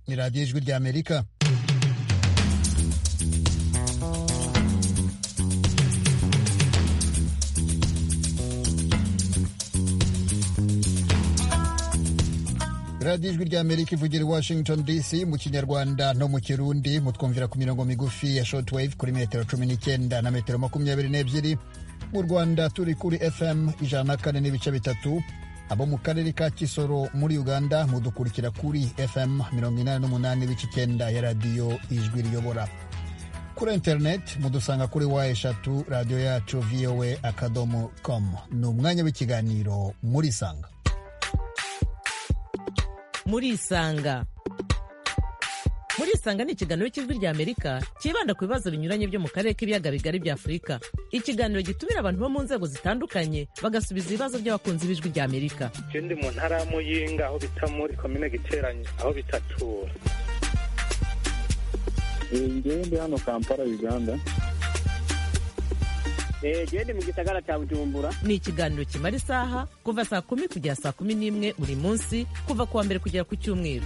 Radio Ijwi ry'Amerika radiyo ijwi rya amerika ivugira i washington dc mu kinyarwanda no mu kirundi mutwumvira ku mirongo migufi ya shortwave kuri metero cumi n'icyenda na metero makumyabiri n'ebyiri mu rwanda turi kuri fm ijana na kane n'ibice bitatu abo mu karere ka kisoro muri uganda mudukurikira kuri fm mirongo inani n'umunani n'ibice icyenda ya radiyo ijwi riyobora kuri interineti mudusanga kuri wa eshatu radiyo yacu vowa akadomo komu ni umwanya w'ikiganiro murisanga murisanga murisanga ni ikiganiro cy'ijwi rya amerika cyibanda ku bibazo binyuranye byo mu karere k'ibiyaga bigari bya afurika ikiganiro gitumira abantu bo mu nzego zitandukanye bagasubiza ibibazo by'abakunzi b'ijwi rya amerika ikindi mu ntara ya muyinga aho bita muri komine giteranye aho bitatura ngewe ndi hano kampala uganda gende mu gisagara cya bujumbura ni ikiganiro kimara isaha kuva saa kumi kugera saa kumi n'imwe buri munsi kuva ku wa mbere kugera ku cyumweru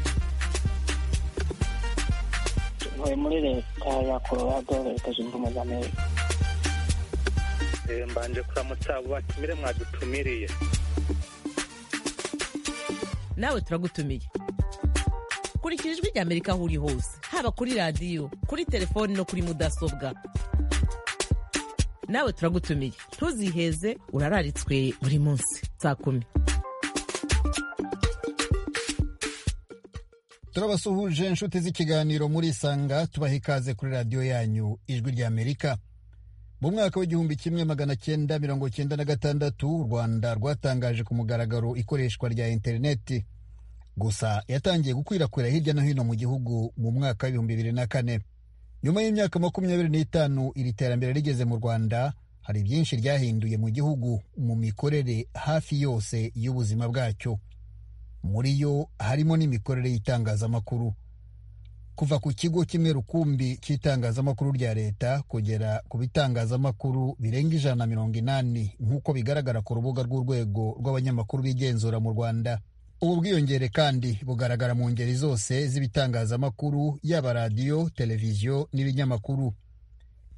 ntuye muri leta ya colorado leta zunze ubumwe za amerika mbanje kuramutsa abo batumire mwadutumiriye nawe turagutumiye kurikira ijwi rya amerika aho uri hose haba kuri radiyo kuri telefoni no kuri mudasobwa nawe turagutumiye ntuziheze urararitswe buri munsi saa kumi turabasuhuje inshuti z'ikiganiro muri isanga tubaha ikaze kuri radiyo yanyu ijwi rya amerika mu mwaka w'igihumbi kimwe magana cyenda mirongo cyenda na gatandatu u rwanda rwatangaje ku mugaragaro ikoreshwa rya interineti gusa yatangiye gukwirakwira hirya no hino mu gihugu mu mwaka w'ibihumbi bibiri na kane nyuma y'imyaka makumyabiri n'itanu iri terambere rigeze mu rwanda hari byinshi ryahinduye mu gihugu mu mikorere hafi yose y'ubuzima bwacyo muri yo harimo n'imikorere y'itangazamakuru kuva ku kigo kimwe rukumbi cy'itangazamakuru rya leta kugera ku bitangazamakuru birenga ijana na mirongo inani nk'uko bigaragara ku rubuga rw'urwego rw'abanyamakuru bigenzura mu rwanda ubu bwiyongere kandi bugaragara mu ngeri zose z'ibitangazamakuru yaba radiyo televiziyo n'ibinyamakuru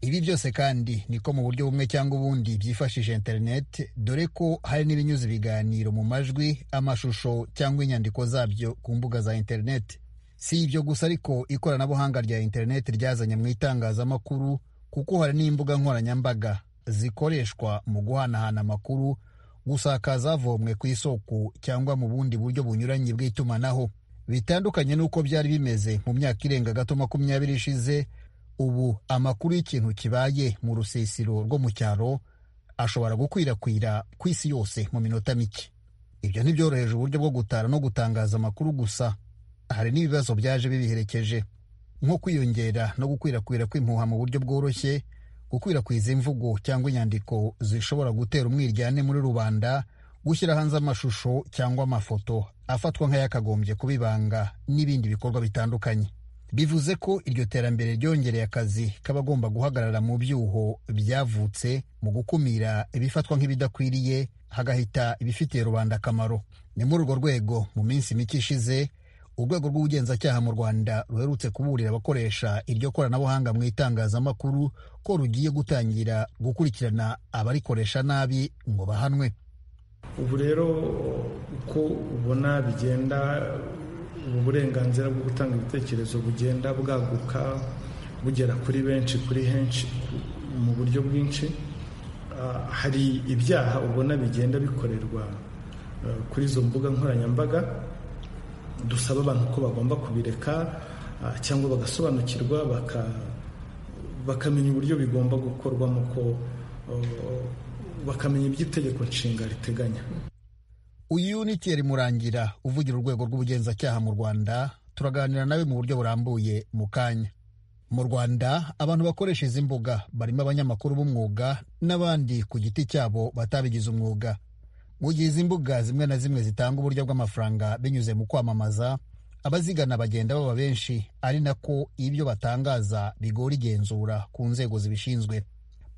ibi byose kandi niko mu buryo bumwe cyangwa ubundi byifashishije interineti dore ko hari n'ibinyuza ibiganiro mu majwi amashusho cyangwa inyandiko zabyo ku mbuga za interineti si ibyo gusa ariko ikoranabuhanga rya interineti ryazanye mu itangazamakuru kuko hari n'imbuga nkoranyambaga zikoreshwa mu guhanahana amakuru gusakaza avomwe ku isoko cyangwa mu bundi buryo bunyuranye bw'itumanaho bitandukanye n'uko byari bimeze mu myaka irenga gato makumyabiri ishize ubu amakuru y'ikintu kibaye mu rusisiro rwo mu cyaro ashobora gukwirakwira ku isi yose mu minota mike ibyo ntibyoroheje uburyo bwo gutara no gutangaza amakuru gusa hari n'ibibazo byaje bibiherekeje nko kwiyongera no gukwirakwira kw'impuha mu buryo bworoshye gukwirakwiza imvugo cyangwa inyandiko zishobora gutera umwiryane muri rubanda gushyira hanze amashusho cyangwa amafoto afatwa nk'ayakagombye kubibanga n'ibindi bikorwa bitandukanye bivuze ko iryo terambere ryongereye akazi k'abagomba guhagarara mu byuho byavutse mu gukumira ibifatwa nk'ibidakwiriye hagahita ibifitiye rubanda akamaro ni muri urwo rwego mu minsi mike ishize urwego rw'ubugenzacyaha mu rwanda ruherutse kuburira abakoresha iryo koranabuhanga mu itangazamakuru ko rugiye gutangira gukurikirana abarikoresha nabi ngo bahanwe ubu rero uko ubona bigenda ubu burenganzira bwo gutanga ibitekerezo bugenda bwaguka bugera kuri benshi kuri henshi mu buryo bwinshi hari ibyaha ubona bigenda bikorerwa kuri izo mbuga nkoranyambaga dusaba abantu ko bagomba kubireka cyangwa bagasobanukirwa bakamenya uburyo bigomba gukorwamo ko bakamenya iby'itegeko nshinga riteganya uyu ni tiyeri murangira uvugira urwego rw'ubugenzacyaha mu rwanda turaganira nawe mu buryo burambuye mu kanya mu rwanda abantu bakoresha izi mbuga barimo abanyamakuru b'umwuga n'abandi ku giti cyabo batabigize umwuga mu gihe izi mbuga zimwe na zimwe zitanga uburyo bw'amafaranga binyuze mu kwamamaza abazigana bagenda baba benshi ari nako ibyo batangaza bigora igenzura ku nzego zibishinzwe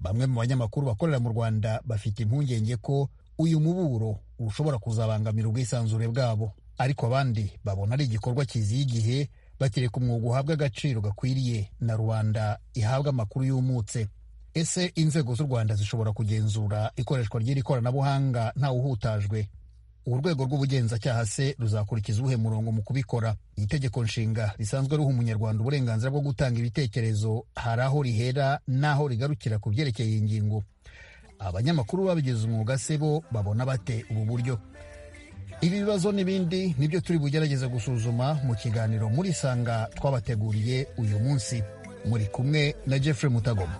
bamwe mu banyamakuru bakorera mu rwanda bafite impungenge ko uyu muburo ushobora kuzabangamira ubwisanzure bwabo ariko abandi babona ari igikorwa kiziye igihe bakireka umwuga uhabwa agaciro gakwiriye na rubanda ihabwa amakuru yumutse ese inzego z'u rwanda zishobora kugenzura ikoreshwa ry'iri koranabuhanga ntawuhutajwe uru rwego rw'ubugenzacyaha se ruzakurikiza uwuhe murongo mu kubikora iri tegeko nshinga risanzwe ruha umunyarwanda uburenganzira bwo gutanga ibitekerezo hari aho rihera n'aho rigarukira ku byerekeye iyi ngingo abanyamakuru babigize umwuga se bo babona bate ubu buryo ibi bibazo n'ibindi nibyo turi bugerageze gusuzuma mu kiganiro muri sanga twabateguriye uyu munsi muri kumwe na jeffrey mutagoma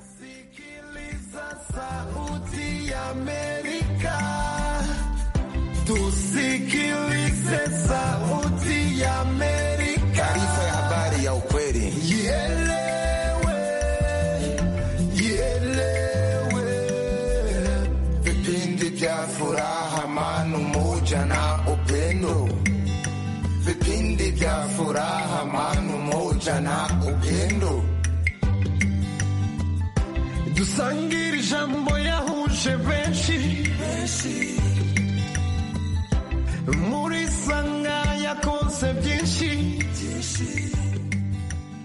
taarifa ya habari ya ukweli vipindi vya furaha manu moja na upendo vipindi vya furaha manu moja na upendo dusangire ijambo yahuje benshi muri sanga yakonse byinshi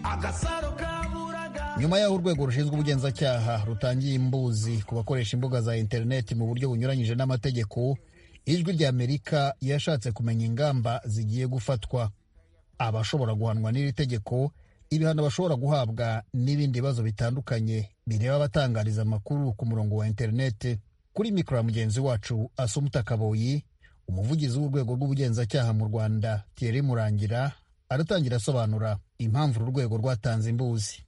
agasaro kaburaga nyuma y'aho urwego rushinzwe ubugenzacyaha rutangiye imbuzi ku bakoresha imbuga za interineti mu buryo bunyuranyije n'amategeko ijwi ry'amerika yashatse kumenya ingamba zigiye gufatwa abashobora guhanwa n'iri tegeko ibihano bashobora guhabwa n'ibindi bibazo bitandukanye bireba abatangariza amakuru ku murongo wa interineti kuri mikoro ya mugenzi wacu asumuta kaboyi umuvugizi w'urwego rw'ubugenzacyaha mu rwanda thierry murangira aratangira asobanura impamvu uru rwego rwatanze imbuzi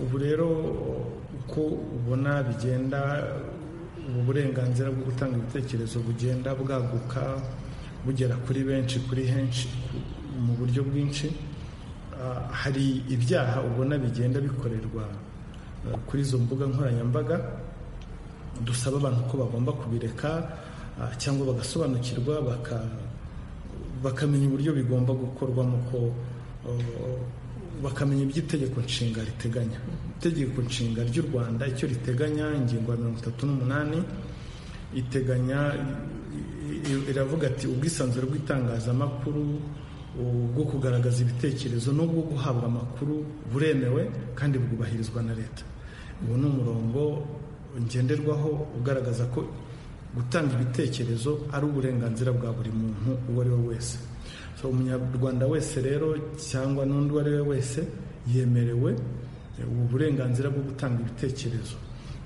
ubu rero uko ubona bigenda ubu burenganzira bwo gutanga ibitekerezo bugenda bwaguka bugera kuri benshi kuri henshi ku- mu buryo bwinshi Ah, hari ibyaha ubona bigenda bikorerwa ah, kuri izo mbuga nkoranyambaga dusaba abantu ko bagomba kubireka ah, cyangwa bagasobanukirwa baka bakamenya uburyo bigomba gukorwamo ko uh, bakamenya ibyo itegeko nshinga riteganya itegeko nshinga ry'u rwanda icyo riteganya ingingo ya mirongo itatu n'umunani iteganya i- i- iravuga ati ubwisanzure bw'itangazamakuru u- bwo kugaragaza ibitekerezo n'ubwo guhabwa amakuru buremewe kandi bwubahirizwa na leta uwo ni umurongo ngenderwaho ugaragaza ko gutanga ibitekerezo ari uburenganzira bwa buri muntu uwo ari we wese so umunyarwanda wese rero cyangwa n'undi uwo ari we wese yemerewe eh, ubu burenganzira bwo gutanga ibitekerezo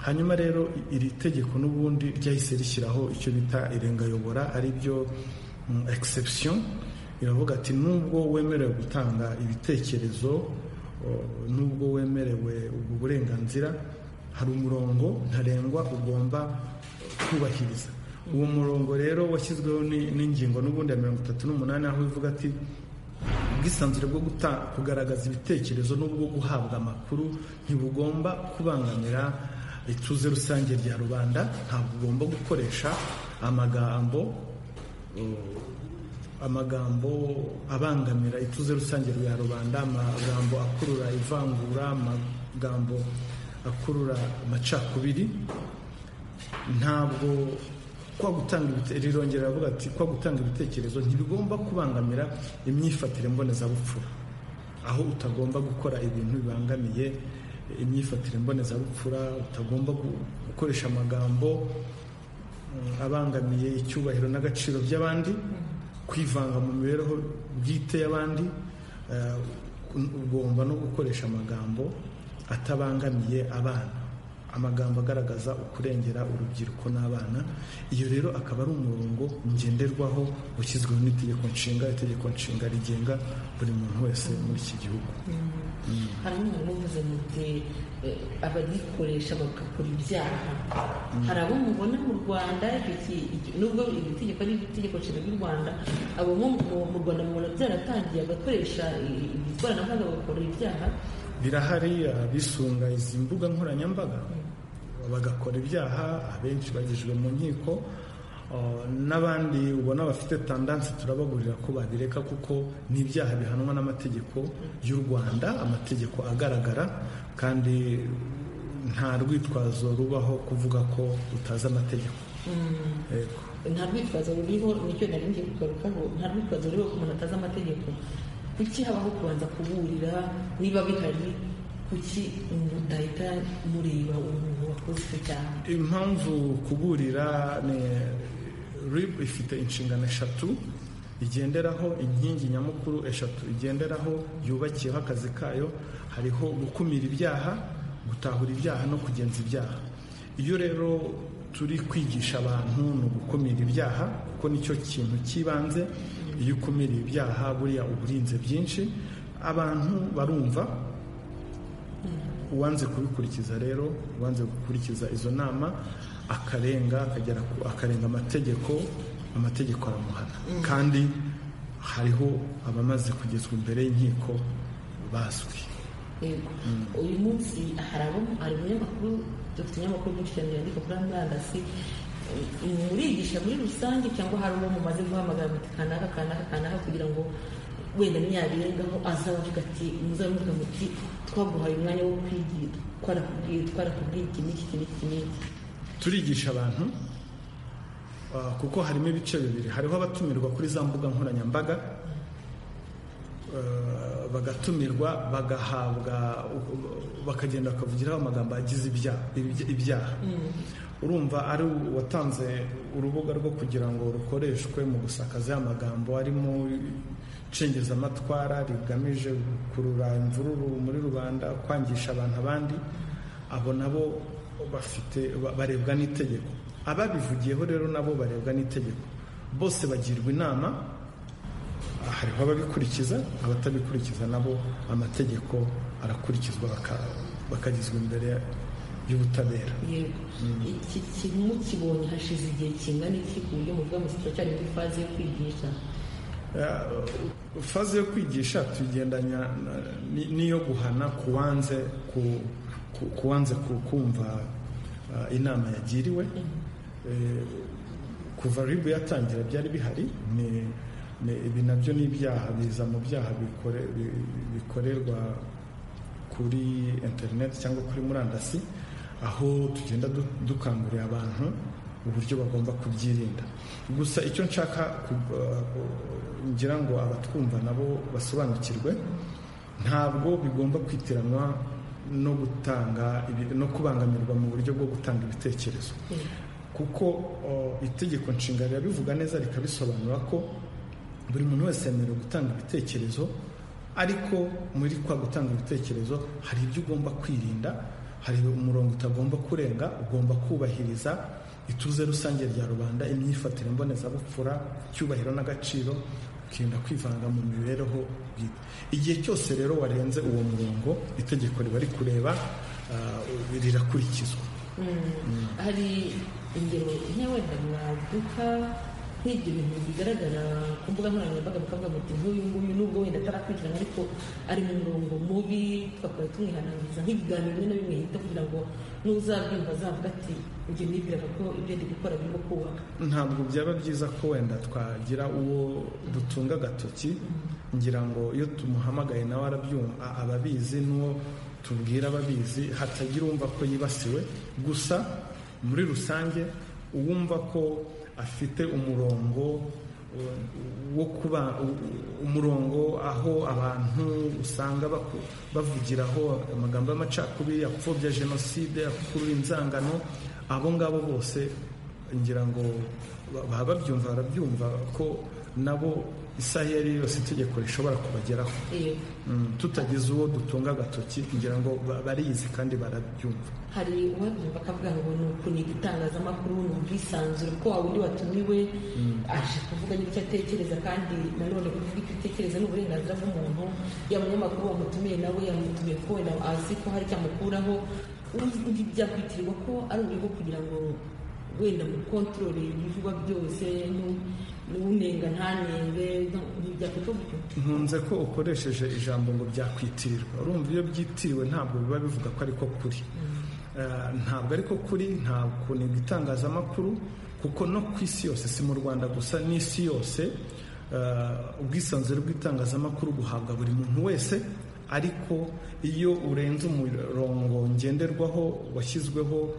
hanyuma rero i- iri tegeko n'ubundi ryahise rishyiraho icyo bita irengayobora ari byo mm, exception iravuga ati nubwo wemerewe gutanga ibitekerezo o, nubwo wemerewe ubwo burenganzira hari umurongo ntarengwa ugomba kubahiriza uwo murongo rero washyizweho ni- n'ingingo n'ubundi ya mirongo itatu n'umunani aho ivuga ati ubwisanzure bwo guta- kugaragaza ibitekerezo n'ubwo guhabwa amakuru ntibugomba kubangamira ituze rusange rya rubanda ntabwo ugomba gukoresha amagambo amagambo abangamira ituze rusange rya rubanda amagambo akurura ivangura amagambo akurura amacakubiri ntabwo kwa gutanga ibite- rirongera riravuga ati kwa gutanga ibitekerezo ntibigomba kubangamira imyifatire mbonezabupfura aho utagomba gukora ibintu bibangamiye imyifatire mbonezabupfura utagomba gu- gukoresha amagambo mm, abangamiye icyubahiro n'agaciro by'abandi kwivanga mu mibereho bwite y'abandi eh, ugomba no gukoresha amagambo atabangamiye abana amagambo agaragaza ukurengera urubyiruko n'abana iyo rero akaba ari umurongo ngenderwaho ushyizweho n'itegeko nshinga itegeko nshinga rigenga buri muntu wese muri iki gihugu hari umwe muvuze muti eh, abagikoresha bagakora ibyaha hari abo mubona mu rwanda icyo ki- icyo- nubwo iri tegeko ari itegeko nshinga ry'u rwanda abo mu mu- mu rwanda mubona byaratangiye agakoresha i- i- ikoranabuhanga bagakora ibyaha birahari abisunga izi mbuga nkoranyambaga bagakora ibyaha abenshi bagejejwe mu nkiko uh, n'abandi ubona bafite tandanse turabagurira ko babireka kuko ni ibyaha bihanwa n'amategeko y'u rwanda amategeko agaragara kandi nta rwitwazo rubaho kuvuga ko utazi amategeko Yego. nta rwitwazo ruriho nicyo nari ngiye kugarukaho nta rwitwazo ruriho ku muntu atazi amategeko kuki habaho kubanza kuburira niba bihari kuki umuntu utahita mureba umuntu wakoze icyo cyaha impamvu kuburira ni rib ifite inshingano eshatu igenderaho inkingi nyamukuru eshatu igenderaho yubakiyeho akazi kayo hariho gukumira ibyaha gutahura ibyaha no kugenza ibyaha iyo rero turi kwigisha abantu ni ugukumira ibyaha kuko nicyo kintu cy'ibanze iyo ukumiriye ibyaha buriya uba urinze byinshi abantu barumva uwanze kubikurikiza rero uwanze gukurikiza izo nama akarenga akagera ku- akarenga amategeko amategeko aramuhana kandi hariho abamaze kugezwa imbere y'inkiko bazwi Yego. uyu munsi hari abo hari umunyamakuru dufite umunyamakuru menshi cyane yandika kuri murandasi eh, murigisha muri rusange cyangwa hari uwo mumaze guhamagara muti kanaka kanaka kanaka kugira ngo wenda ntiyabirengaho azavuga ati muzavuga muti twaguhaye umwanya wo kwigira twarakubwiye twarakubwiye iki n'iki iki n'iki n'iki turigisha abantu ah, kuko harimo ibice bibiri hariho abatumirwa kuri za mbuga nkoranyambaga ah, bagatumirwa bagahabwa bakagenda bakavugiraho amagambo agize ibya- ibya- ibyaha urumva ari uwatanze urubuga rwo kugira ngo rukoreshwe mu gusakaza ya magambo arimo cengezamatwara rigamije gukurura imvururu muri rubanda kwangisha abantu abandi abo nabo bafite ba- barebwa n'itegeko ababivugiyeho rero nabo barebwa n'itegeko bose bagirwa inama ah, hariho ababikurikiza abatabikurikiza nabo amategeko arakurikizwa baka- bakagizwa imbere y'ubutabera yego iki kintu mukibonye hashize igihe kingana iki ku buryo muvuga mu cyane muri faze yo kwigisha Uh, faze yo kwigisha tugendanya n'iyo guhana ku wanze ku- ku- ku wanze ku- kumva uh, inama yagiriwe Eh, kuva ribu yatangira byari bihari ni- ni- ibi nabyo ni ibyaha biza mu byaha bikore- bi- bikorerwa kuri interineti cyangwa kuri murandasi aho tugenda du- dukangurira abantu uburyo bagomba kubyirinda gusa icyo nshaka ku- uh, ngira ngo abatwumva nabo basobanukirwe ntabwo bigomba kwitiranwa no gutanga ibi- no kubangamirwa mu buryo bwo gutanga ibitekerezo kuko uh, itegeko nshinga rirabivuga neza rikabisobanura ko buri muntu wese yemerewe gutanga ibitekerezo ariko muri kwa gutanga ibitekerezo hari ibyo ugomba kwirinda hari umurongo utagomba kurenga ugomba kubahiriza ituze rusange rya rubanda imyifatire mbonezabupfura icyubahiro n'agaciro ukirinda kwivanga mu mibereho bwite igihe cyose rero warenze uwo murongo itegeko riba rikureba uh, rirakurikizwa hari ingero nke wenda mwaduka nk'ibyo bintu bigaragara ku mbuga nkoranyambaga bakavuga muti nk'uyu nguyu nubwo wenda atarakurikirana ariko ari mu murongo mubi twakora tumwihanangiriza nk'ibiganiro bimwe na bimwe yita kugira ngo n'uzabyumva azavuga ati njye nibwiraga ko ibyo ndi gukora birimo kubaka ntabwo byaba byiza ko wenda twagira uwo dutunga agatoki ngira ngo iyo tumuhamagaye nawe arabyumva ababizi n'uwo tubwira ababizi hatagira uwumva ko yibasiwe gusa muri rusange uwumva ko afite umurongo uh, wo kuba u- umurongo aho abantu usanga baku- bavugiraho amagambo y'amacakubiri apfobya jenoside akurura inzangano abo ngabo bose ngira ngo ba- baba babyumva barabyumva ko nabo isaha iyo ari yo yose itegeko rishobora kubageraho Yego. Mm, tutagize uwo dutunga agatoki ngira ngo ba- barizi kandi barabyumva hari uwabyumva akavuga ngo ni ukuniga itangazamakuru ni ubwisanzure ko wa wundi watumiwe aje kuvuga n'icyo atekereza kandi nanone kuvuga icyo atekereza ni uburenganzira bw'umuntu ya munyamakuru wamutumiye nawe yamutumiye ko wenda azi ko hari icyo amukuraho ubu- ubu byakwitirwa ko ari uburyo bwo kugira ngo wenda mukontorore ibivugwa byose nu- n'unenga ntanenge no- ntibyakwitwa gutyo nkunze ko ukoresheje ijambo ngo byakwitirwa urumva iyo byitiriwe ntabwo biba bivuga ko ariko kuri Eh, ntabwo ariko kuri nta kuniga itangazamakuru kuko no ku isi yose si mu rwanda gusa n'isi yose eh, ubwisanzure bw'itangazamakuru buhabwa buri muntu wese ariko iyo urenze umurongo ngenderwaho washyizweho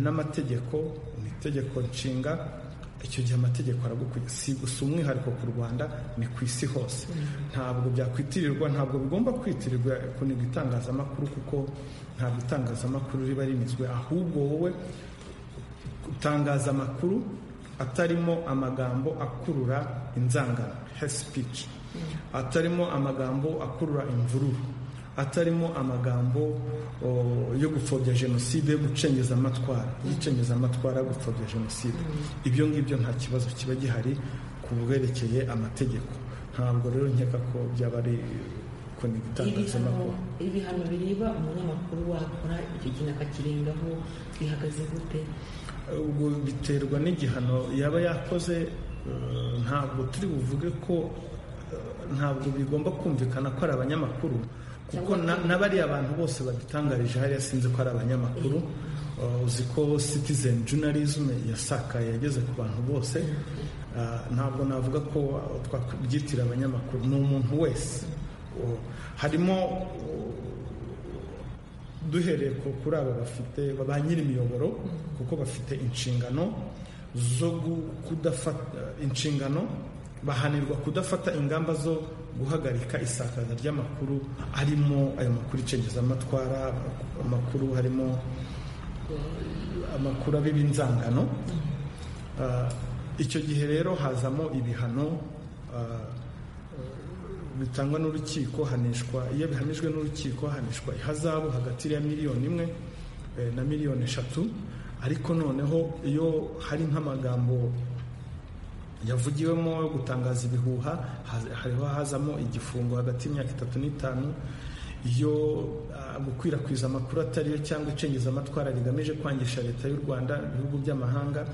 n'amategeko mu itegeko nshinga icyo gihe amategeko aragukwiye si gusa umwihariko ku rwanda ni ku isi hose ntabwo byakwitirirwa ntabwo bigomba kwitirirwa kuniga itangazamakuru kuko ntabwo itangazamakuru riba rinizwe ahubwo wowe utangaza amakuru atarimo amagambo akurura inzangano hate speech atarimo amagambo akurura imvururu atarimo amagambo yo gupfobya jenoside yo gucengeza amatwara yicengeza amatwara yo gupfobya jenoside ibyo ngibyo nta kibazo kiba gihari ku bwerekeye amategeko ntabwo rero nkeka ko byaba ari kuniga itangazamakuru ibihano bireba umunyamakuru wakora icyo kintu akakirengaho bihagaze gute ubwo biterwa n'igihano yaba yakoze ntabwo turi buvuge ko ntabwo bigomba kumvikana ko ari abanyamakuru kuko n'abariya bantu bose badutangarije hariya sinzi ko ari abanyamakuru uzi ko citizen journalism yasakaye yageze ku bantu bose ntabwo navuga ko twabyitira abanyamakuru ni umuntu wese harimo duhereye kuri aba bafite ba nyir'imiyoboro kuko bafite inshingano zo kudafata inshingano bahanirwa kudafata ingamba zo guhagarika isakaza ry'amakuru arimo ayo makuru icengeza amatwara amakuru harimo amakuru abiba inzangano icyo gihe rero hazamo ibihano bitangwa n'urukiko hanishwa iyo bihamijwe n'urukiko hanishwa ihazabu hagati ya miliyoni imwe na miliyoni eshatu ariko noneho iyo hari nk'amagambo yavugiwemo yo gutangaza ibihuha hariho hazamo igifungo hagati y'imyaka itatu n'itanu iyo gukwirakwiza amakuru atariyo cyangwa icengeza amatwara rigamije kwangisha leta y'u rwanda ibihugu by'amahanga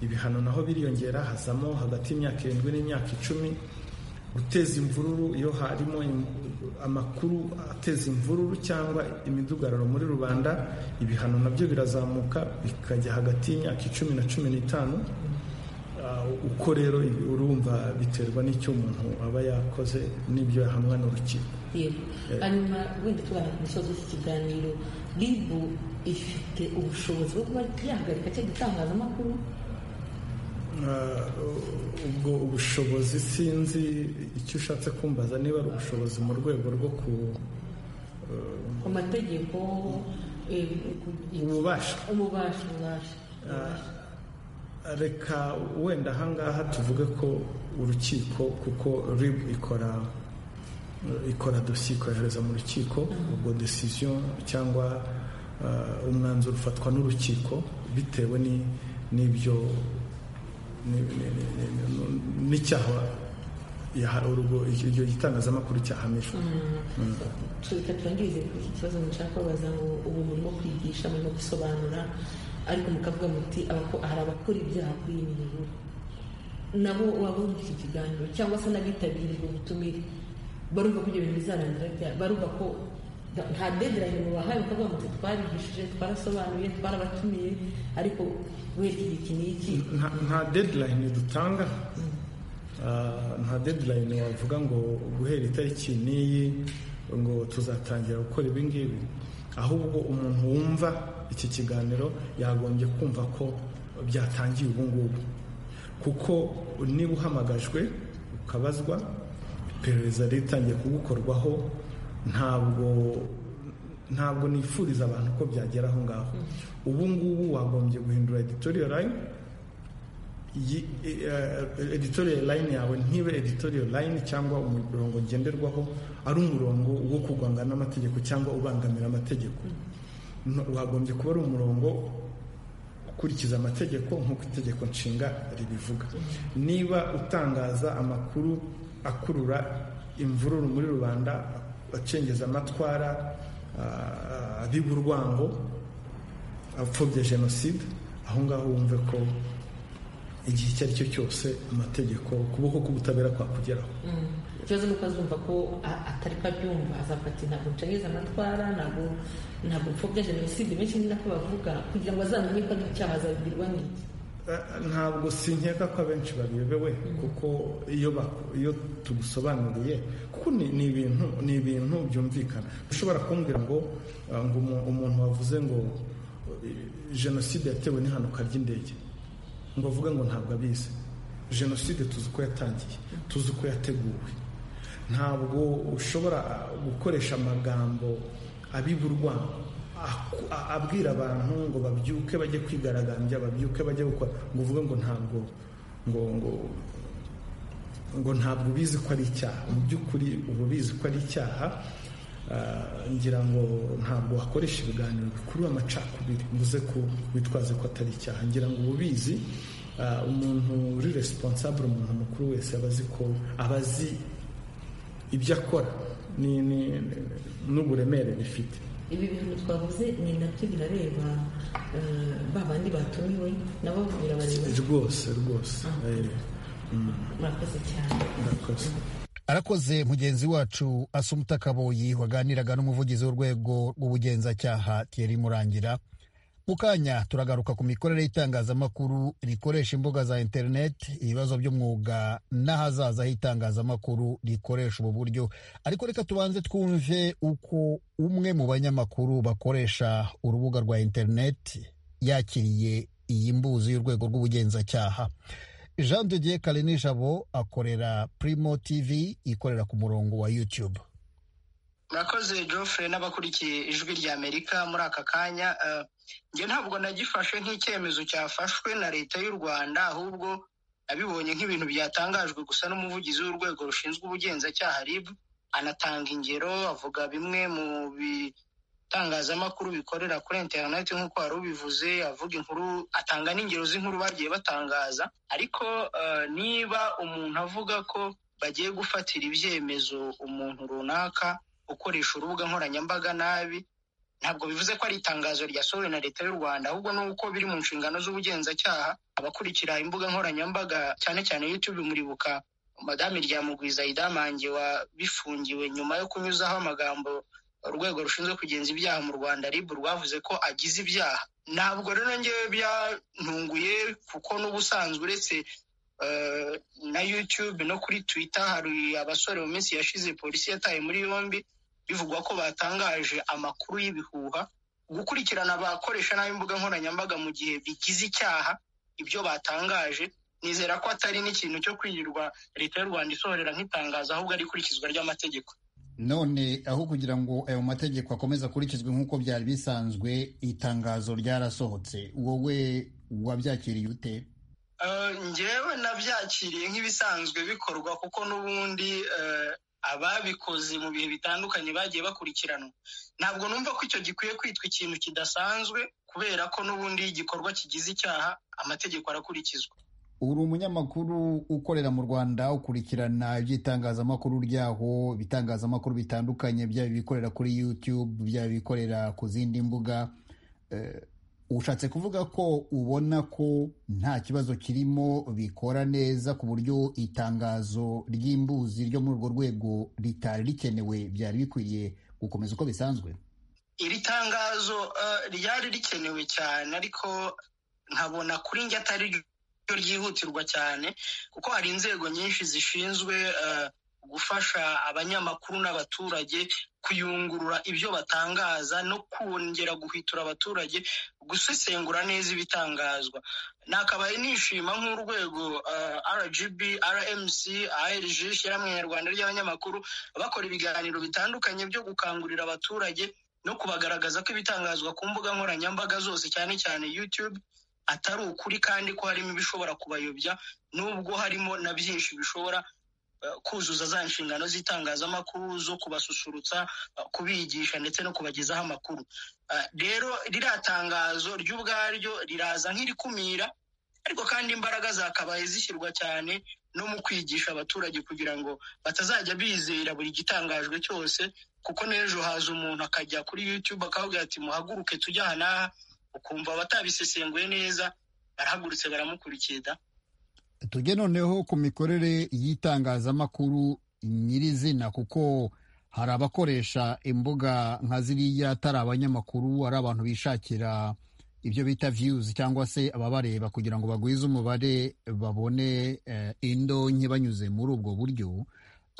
ibihano naho biriyongera hazamo hagati y'imyaka irindwi n'imyaka icumi guteza imvururu iyo harimo amakuru ateza imvururu cyangwa imidugararo muri rubanda ibihano nabyo birazamuka bikajya hagati y'imyaka icumi na cumi n'itanu uko rero urumva biterwa n'icyo umuntu aba yakoze n'ibyo yahamwa n'urukiko yego hanyuma wenda tugana ku musozi w'iki kiganiro ribu ifite ubushobozi bwo kuba yahagarika cya gitangazamakuru ubwo ubushobozi sinzi icyo ushatse kumbaza niba ari ubushobozi mu rwego rwo ku ku mategeko ububasha ububasha reka wenda ahangaha tuvuge ko urukiko kuko rib ikora ikora dosiye ikohereza mu rukiko ubwo desiziyo cyangwa umwanzuro ufatwa n'urukiko bitewe n'ibyo n'icyaha iryo gitangazamakuru cyahamijwe reka turangirize kuri iki kibazo mushaka kubaza ngo ubu murimo kwigisha murimo gusobanura ariko mukavuga muti hari abakora ibyaha kuri iyi mihigo nabo wabonye iki kiganiro cyangwa se n'abitabiriye ubwo butumire barumva ko ibyo bintu bizarangira barumva ko nta dedirayini mubahaye bakavuga ngo twarigishije twarasobanuye twarabatumiye ariko wenda iki ni iki nta dedirayini dutanga nta dedirayini wavuga ngo guhera itariki n'iyi ngo tuzatangira gukora ibi ngibi ahubwo umuntu wumva iki kiganiro yagombye kumva ko byatangiye ubu ngubu kuko niba uhamagajwe ukabazwa iperereza ritangiye kugukorwaho ntabwo ntabwo nifuriza abantu ko byagera aho ngaho ubu ngubu wagombye guhindura editoriyo line editoriyo line yawe ntibe editoriyo line cyangwa umurongo ngenderwaho ari umurongo wo kugwanga n'amategeko cyangwa ubangamira amategeko wagombye kuba ari umurongo ukurikiza amategeko nk'uko itegeko nshinga ribivuga niba utangaza amakuru akurura imvururu muri rubanda acengeza amatwara abiba urwango apfobya jenoside aho ngaho wumve ko igihe icyo ari cyo cyose amategeko ukuboko k'ubutabera kwakugeraho ikibazo ni uko azumva ko atari ko abyumva azafata ntabwo ncengeza amatwara ntabwo ntabwo mfobya jenoside benshi ni nako bavuga kugira ngo azamenye ko ari icyaha azabibwirwa n'iki ntabwo sinkeka ko abenshi babiyobewe kuko iyo tugusobanuriye kuko ni ibintu ni ibintu byumvikana ushobora kumbwira ngo umuntu wavuze ngo jenoside yatewe n'impanuka ry'indege ngo avuga ngo ntabwo abizi jenoside tuzi uko yatangiye tuzi uko yateguwe ntabwo ushobora gukoresha amagambo abiburwa abwira abantu ngo babyuke bajye kwigaragambya babyuke bajye gukora ngo uvuge ngo ntabwo ngo ngo ngo ntabwo ubizi ko ari icyaha mu by'ukuri uba ubizi ko ari icyaha ngira ngo ntabwo wakoresha ibiganiro bikurura amacakubiri mvuze ko witwaze ko atari icyaha ngira ngo uba ubizi umuntu uri resiponsabure umuntu mukuru wese aba azi ko aba azi ibyo akora n'uburemere bifite ibi bintu twavuze ni nabyo birareba ba bandi batumiwe nabo birabareba rwose rwose murakoze cyane murakoze arakoze mugenzi wacu asumuta kaboyi waganiraga n'umuvugizi w'urwego rw'ubugenzacyaha Thierry murangira mu kanya turagaruka ku mikorere y'itangazamakuru rikoresha imbuga za interineti ibibazo by'umwuga n'ahazaza h'itangazamakuru rikoresha ubu buryo ariko reka tubanze twumve uko umwe mu banyamakuru bakoresha urubuga rwa interineti yakiriye iyi mbuzi y'urwego rw'ubugenzacyaha jean de dieu karenijabo akorera primo tv ikorera ku murongo wa youtube murakoze joffre n'abakurikiye ijwi rya amerika muri aka kanya njye ntabwo nagifashe nk'icyemezo cyafashwe na leta y'u rwanda ahubwo nabibonye nk'ibintu byatangajwe gusa n'umuvugizi w'urwego rushinzwe ubugenzacyaha rib anatanga ingero avuga bimwe mu bitangazamakuru bikorera kuri interineti nk'uko wari ubivuze avuga inkuru atanga n'ingero z'inkuru bagiye batangaza ariko niba umuntu avuga ko bagiye gufatira ibyemezo umuntu runaka ukoresha urubuga nkoranyambaga nabi ntabwo bivuze ko ari itangazo ryasohowe na leta y'u rwanda ahubwo ni uko biri mu nshingano z'ubugenzacyaha abakurikira imbuga nkoranyambaga cyane cyane yutube muribuka madame ryamugwiza idamange wabifungiwe nyuma yo kunyuzaho amagambo urwego rushinzwe kugenza ibyaha mu rwanda rib rwavuze ko agize ibyaha ntabwo rero ngewe byantunguye kuko n'ubusanzwe uretse na yutube no kuri twita hari abasore mu minsi yashize polisi yataye muri yombi bivugwa ko batangaje amakuru y'ibihuha gukurikirana abakoresha nabi imbuga nkoranyambaga mu gihe bigize icyaha ibyo batangaje nizera ko atari n'ikintu cyo kwirirwa leta y'u rwanda isohorera nk'itangazo ahubwo ari ikurikizwa ry'amategeko none aho kugira ngo ayo mategeko akomeze akurikizwe nk'uko byari bisanzwe itangazo ryarasohotse wowe wabyakiriye ute ngewe nabyakiriye nk'ibisanzwe bikorwa kuko n'ubundi ababikoze mu bihe bitandukanye bagiye bakurikiranwa ntabwo numva ko icyo gikwiye kwitwa ikintu kidasanzwe kubera ko n'ubundi igikorwa kigize icyaha amategeko arakurikizwa uri umunyamakuru ukorera mu rwanda ukurikirana iby'itangazamakuru ryaho ibitangazamakuru bitandukanye byaba ibikorera kuri yutube byaba ibikorera ku zindi mbuga ushatse kuvuga ko ubona ko nta kibazo kirimo bikora neza ku buryo itangazo ry'imbuzi ryo muri urwo rwego ritari rikenewe byari bikwiriye gukomeza uko bisanzwe iri tangazo ryari rikenewe cyane ariko nkabona kuri njye atari ryihutirwa cyane kuko hari inzego nyinshi zishinzwe gufasha abanyamakuru n'abaturage kuyungurura ibyo batangaza no kongera guhitura abaturage gusesengura neza ibitangazwa nakabaye nishima nk'urwego rgb rmc arg ishyirahamwe nyarwanda ry'abanyamakuru bakora ibiganiro bitandukanye byo gukangurira abaturage no kubagaragaza ko ibitangazwa ku mbuga nkoranyambaga zose cyane cyane youtube atari ukuri kandi ko harimo ibishobora kubayobya nubwo harimo na byinshi bishobora kuzuza za nshingano z'itangazamakuru zo kubasusurutsa kubigisha ndetse no kubagezaho amakuru rero ririya tangazo ry'ubwaryo riraza nk'irikumira ariko kandi imbaraga zakabaye zishyirwa cyane no mu kwigisha abaturage kugira ngo batazajya bizera buri gitangajwe cyose kuko n'ejo haza umuntu akajya kuri yutube akababwira ati muhaguruke tujya aha n'aha ukumva abatabisesenguye neza barahagurutse baramukurikira tujye noneho ku mikorere y'itangazamakuru nyirizina kuko hari abakoresha imbuga nka ziriya atari abanyamakuru ari abantu bishakira ibyo bita viyuzi cyangwa se ababareba kugira ngo bagwize umubare babone indonke banyuze muri ubwo buryo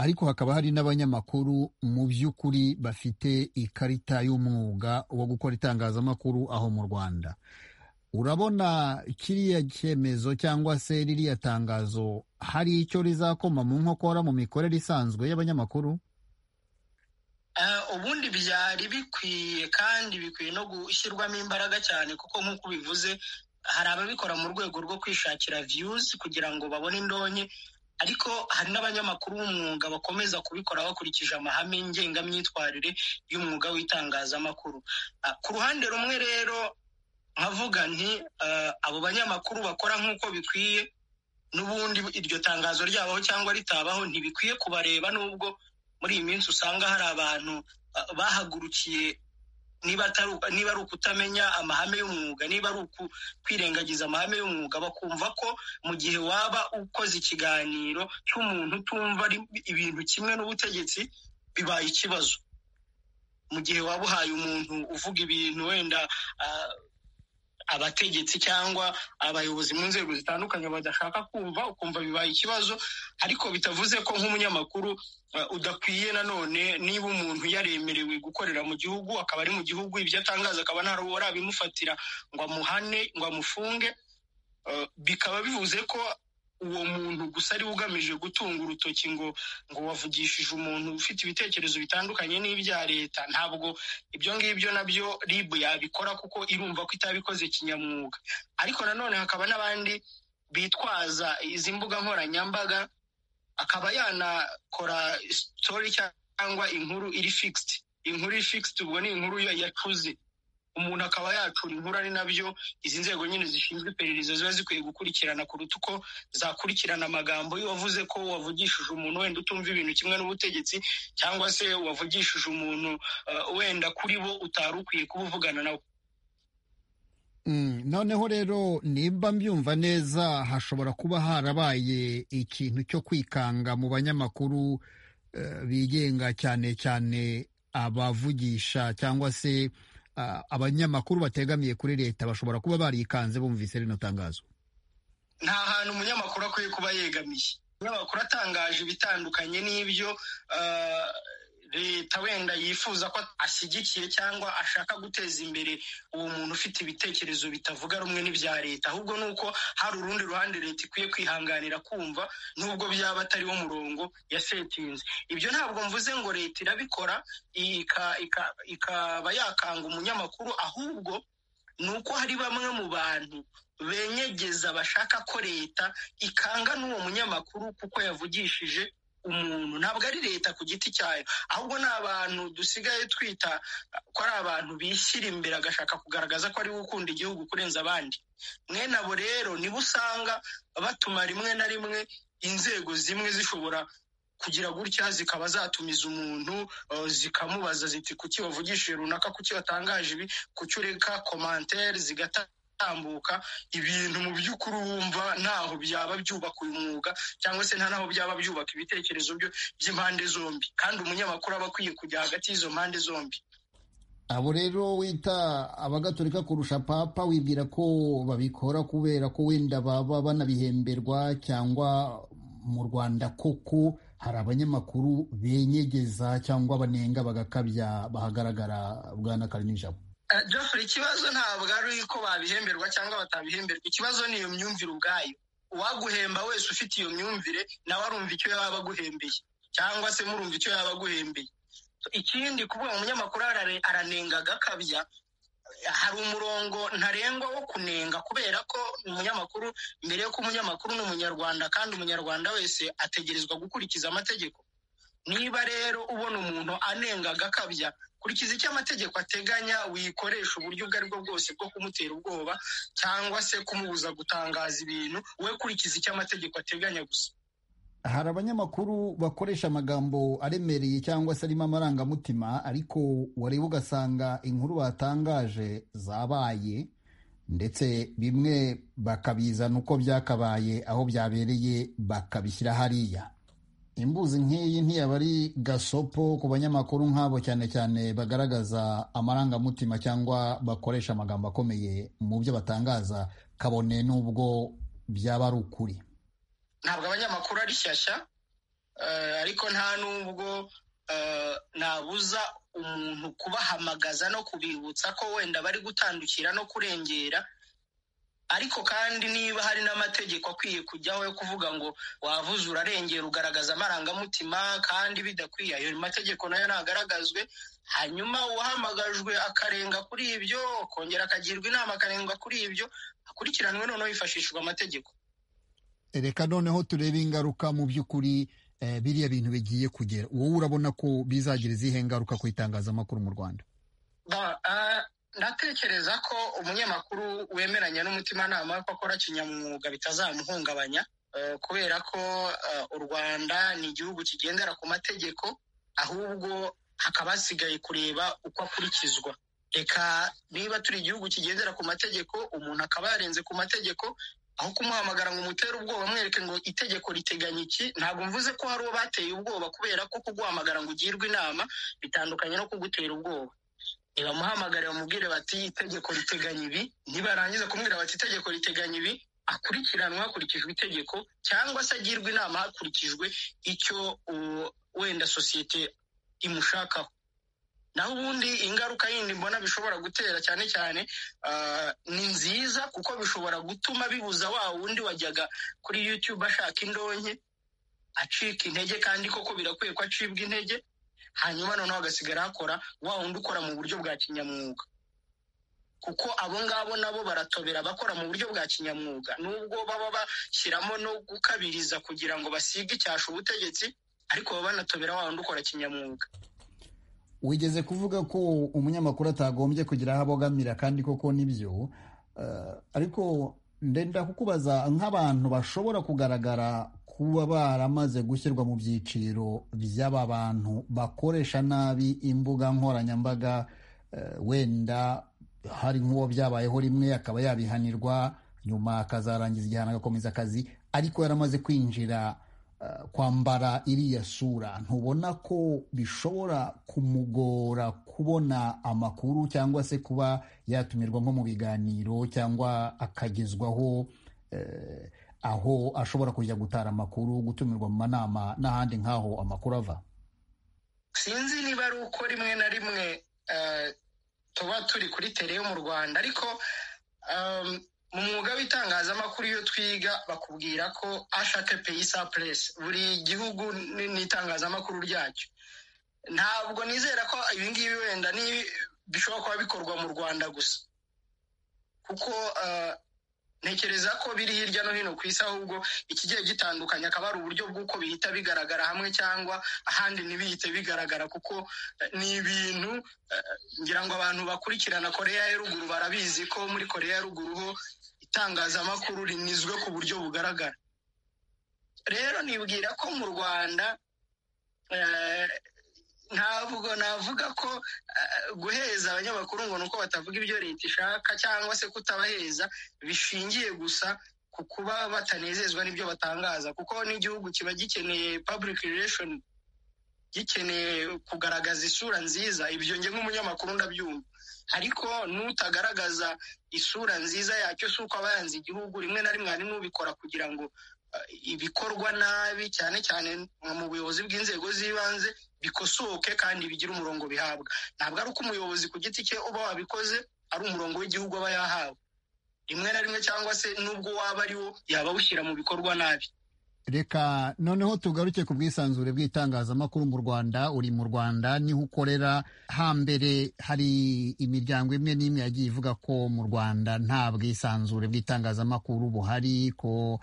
ariko hakaba hari n'abanyamakuru mu by'ukuri bafite ikarita y'umwuga wo gukora itangazamakuru aho mu rwanda urabona kiriya cyemezo cyangwa se ririya tangazo hari icyo rizakoma mu nkokora mu mikorere isanzwe y'abanyamakuru ubundi byari bikwiye kandi bikwiye no gushyirwamo imbaraga cyane kuko nk'uko ubivuze hari ababikora mu rwego rwo kwishakira viyuzi kugira ngo babone indonke ariko hari n'abanyamakuru b'umwuga bakomeza kubikora bakurikije amahame ngengamyitwarire y'umwuga w'itangazamakuru ku ruhande rumwe rero nkavuga nti abo banyamakuru bakora nk'uko bikwiye n'ubundi iryo tangazo ryabaho cyangwa ritabaho ntibikwiye kubareba n'ubwo muri iyi minsi usanga hari abantu bahagurukiye niba ari ukutamenya amahame y'umwuga niba ari ukwirengagiza amahame y'umwuga bakumva ko mu gihe waba ukoze ikiganiro cy'umuntu utumva ibintu kimwe n'ubutegetsi bibaye ikibazo mu gihe waba uhaye umuntu uvuga ibintu wenda abategetsi cyangwa abayobozi mu nzego zitandukanye badashaka kumva ukumva bibaye ikibazo ariko bitavuze ko nk'umunyamakuru udakwiye nanone niba umuntu yaremerewe gukorera mu gihugu akaba ari mu gihugu ibyo atangaza akaba nta ruwo abimufatira ngo amuhane ngo amufunge bikaba bivuze ko uwo muntu gusa ari we ugamije gutunga urutoki ngo ngo wavugishije umuntu ufite ibitekerezo bitandukanye n'ibya leta ntabwo ibyo ngibyo nabyo rib yabikora kuko irumva ko itabikoze kinyamwuga ariko nanone hakaba n'abandi bitwaza izi mbuga nkoranyambaga akaba yanakora sitori cyangwa inkuru iri fikisiti inkuru iri fikisiti ubwo ni inkuru yacuze umuntu akaba yacura inkuru ari nabyo izi nzego nyine zishinzwe iperereza ziba zikwiye gukurikirana kuruta uko zakurikirana amagambo wavuze ko wavugishije umuntu wenda utumva ibintu kimwe n'ubutegetsi cyangwa se wavugishije umuntu wenda kuri bo utari ukwiye kuba uvugana nawe noneho rero nimba mbyumva neza hashobora kuba harabaye ikintu cyo kwikanga mu banyamakuru bigenga cyane cyane abavugisha cyangwa se abanyamakuru bategamiye kuri leta bashobora kuba barikanze bumvise rino tangazo nta hantu umunyamakuru akwiye kuba yegamiye umunyamakuru atangaje ibitandukanye n'ibyo leta wenda yifuza ko ashyigikiye cyangwa ashaka guteza imbere uwo muntu ufite ibitekerezo bitavuga rumwe n'ibya leta ahubwo ni uko hari urundi ruhande leta ikwiye kwihanganira kumva nubwo byaba atari wo murongo yasetinze ibyo ntabwo mvuze ngo leta irabikora ikaba yakanga umunyamakuru ahubwo ni uko hari bamwe mu bantu benyegeza bashaka ko leta ikanga n'uwo munyamakuru kuko yavugishije umuntu ntabwo ari leta ku giti cyayo ahubwo ni abantu dusigaye twita ko ari abantu bishyira imbere agashaka kugaragaza ko ariwe ukunda igihugu kurenza abandi mwene abo rero nibo usanga batuma rimwe na rimwe inzego zimwe zishobora kugira gutya zikaba zatumiza umuntu zikamubaza ziti kuki wavugishije runaka kuki watangaje ibi kuki ureka komantere zigata ibintu mu by'ukuri wumva ntaho byaba byubaka uyu mwuga cyangwa se nta naho byaba byubaka ibitekerezo by'impande zombi kandi umunyamakuru aba akwiye kujya hagati y'izo mpande zombi abo rero wita abagatolika kurusha papa wibwira ko babikora kubera ko wenda baba banabihemberwa cyangwa mu rwanda koko hari abanyamakuru benyegeza cyangwa banenga bagakabya bahagaragara bwana karinijabo Geoffrey ikibazo ntabwo ari ko babihemberwa cyangwa batabihemberwa ikibazo ni iyo myumvire ubwayo uwaguhemba wese ufite iyo myumvire nawe arumva icyo yaba aguhembeye cyangwa se murumva icyo yaba aguhembeye ikindi kuvuga umunyamakuru aranenga agakabya hari umurongo ntarengwa wo kunenga kubera ko umunyamakuru mbere y'uko umunyamakuru ni umunyarwanda kandi umunyarwanda wese ategerezwa gukurikiza amategeko niba rero ubona umuntu anenga agakabya kurikiza icyo amategeko ateganya wikoresha uburyo ubwo ari bwo bwose bwo kumutera ubwoba cyangwa se kumubuza gutangaza ibintu we kurikiza icyo amategeko ateganya gusa hari abanyamakuru bakoresha amagambo aremereye cyangwa se arimo amarangamutima ariko wareba ugasanga inkuru batangaje zabaye ndetse bimwe bakabizana uko byakabaye aho byabereye bakabishyira hariya imbuzi nk'iyi ntiyaba ari gasopo ku banyamakuru nk'abo cyane cyane bagaragaza amarangamutima cyangwa bakoresha amagambo akomeye mu byo batangaza kabone n'ubwo byaba ari ukuri ntabwo abanyamakuru ari shyashya ariko nta n'ubwo nabuza umuntu kubahamagaza no kubibutsa ko wenda bari gutandukira no kurengera ariko kandi niba hari n'amategeko akwiye kujyaho yo kuvuga ngo wavuze urarengera ugaragaza amarangamutima kandi bidakwiye ayo mategeko nayo ntagaragazwe hanyuma uwahamagajwe akarenga kuri ibyo akongera akagirwa inama akarenga kuri ibyo akurikiranwe noneho hifashishijwe amategeko reka noneho turebe ingaruka mu by'ukuri biriya bintu bigiye kugera wowe urabona ko bizagira izihe ngaruka ku itangazamakuru mu rwanda ndatekereza ko umunyamakuru wemeranya n'umutimanama ko akora kinyamwuga bitazamuhungabanya kubera ko u rwanda ni igihugu kigendera ku mategeko ahubwo hakaba hasigaye kureba uko akurikizwa reka niba turi igihugu kigendera ku mategeko umuntu akaba yarenze ku mategeko aho kumuhamagara ngo umutere ubwoba mwereke ngo itegeko riteganya iki ntabwo mvuze ko hari uwo bateye ubwoba kubera ko kuguhamagara ngo ugirwe inama bitandukanye no kugutera ubwoba nibamuhamagare bamubwire bati itegeko riteganya ibi nibarangiza kumubwira bati itegeko riteganya ibi akurikiranwa hakurikijwe itegeko cyangwa se agirwa inama hakurikijwe icyo wenda sosiyete imushakaho naho ubundi ingaruka yindi mbona bishobora gutera cyane cyane ni nziza kuko bishobora gutuma bibuza wa wundi wajyaga kuri yutube ashaka indonke acika intege kandi koko birakwiye ko acibwa intege hanyuma noneho agasigara hakora wa wundi ukora mu buryo bwa kinyamwuga kuko abo ngabo nabo baratobera bakora mu buryo bwa kinyamwuga nubwo baba bashyiramo no gukabiriza kugira ngo basige icyasha ubutegetsi ariko baba banatobera wa wundi ukora kinyamwuga wigeze kuvuga ko umunyamakuru atagombye kugira aho abogamira kandi koko nibyo ariko ndenda kukubaza nk'abantu bashobora kugaragara kuba baramaze gushyirwa mu byiciro by'aba bantu bakoresha nabi imbuga nkoranyambaga wenda hari nk'uwo byabayeho rimwe akaba yabihanirwa nyuma akazarangiza igihano agakomeza akazi ariko yaramaze kwinjira kwambara iriya sura ntubona ko bishobora kumugora kubona amakuru cyangwa se kuba yatumirwa nko mu biganiro cyangwa akagezwaho aho ashobora kujya gutara amakuru gutumirwa mu manama n'ahandi nk'aho amakuru ava sinzi niba ari uko rimwe na rimwe tuba turi kuri tereyo mu rwanda ariko mu mwuga w'itangazamakuru iyo twiga bakubwira ko ashake peyisa puresi buri gihugu n'itangazamakuru ryacyo ntabwo nizera ko ibingibi wenda bishobora kuba bikorwa mu rwanda gusa kuko ntekereza ko biri hirya no hino ku isi ahubwo ikigiye gitandukanye akaba ari uburyo bw'uko bihita bigaragara hamwe cyangwa ahandi ntibihite bigaragara kuko ni ibintu ngira ngo abantu bakurikirana koreya ya ruguru barabizi ko muri koreya ya ruguru ho itangazamakuru rinizwe ku buryo bugaragara rero nibwira ko mu rwanda ntabwo navuga ko guheza abanyamakuru ngo ni uko batavuga ibyo leta ishaka cyangwa se kutabaheza bishingiye gusa ku kuba batanezezwa n'ibyo batangaza kuko n'igihugu kiba gikeneye public relation gikeneye kugaragaza isura nziza ibyo nge nk'umunyamakuru ndabyumva ariko n'utagaragaza isura nziza yacyo si uko aba yanze igihugu rimwe na rimwe hari n'ubikora kugira ngo ibikorwa nabi cyane cyane mu buyobozi bw'inzego z'ibanze bikosoke kandi bigira umurongo bihabwa ntabwo ari uko umuyobozi ku giti cye uba wabikoze ari umurongo w'igihugu aba yahawe rimwe na rimwe cyangwa se n'ubwo waba ari wo yaba awushyira mu bikorwa nabi reka noneho tugaruke ku bwisanzure bw'itangazamakuru mu rwanda uri mu rwanda niho ukorera hambere hari imiryango imwe n'imwe yagiye ivuga ko mu rwanda nta bwisanzure bw'itangazamakuru buhari ko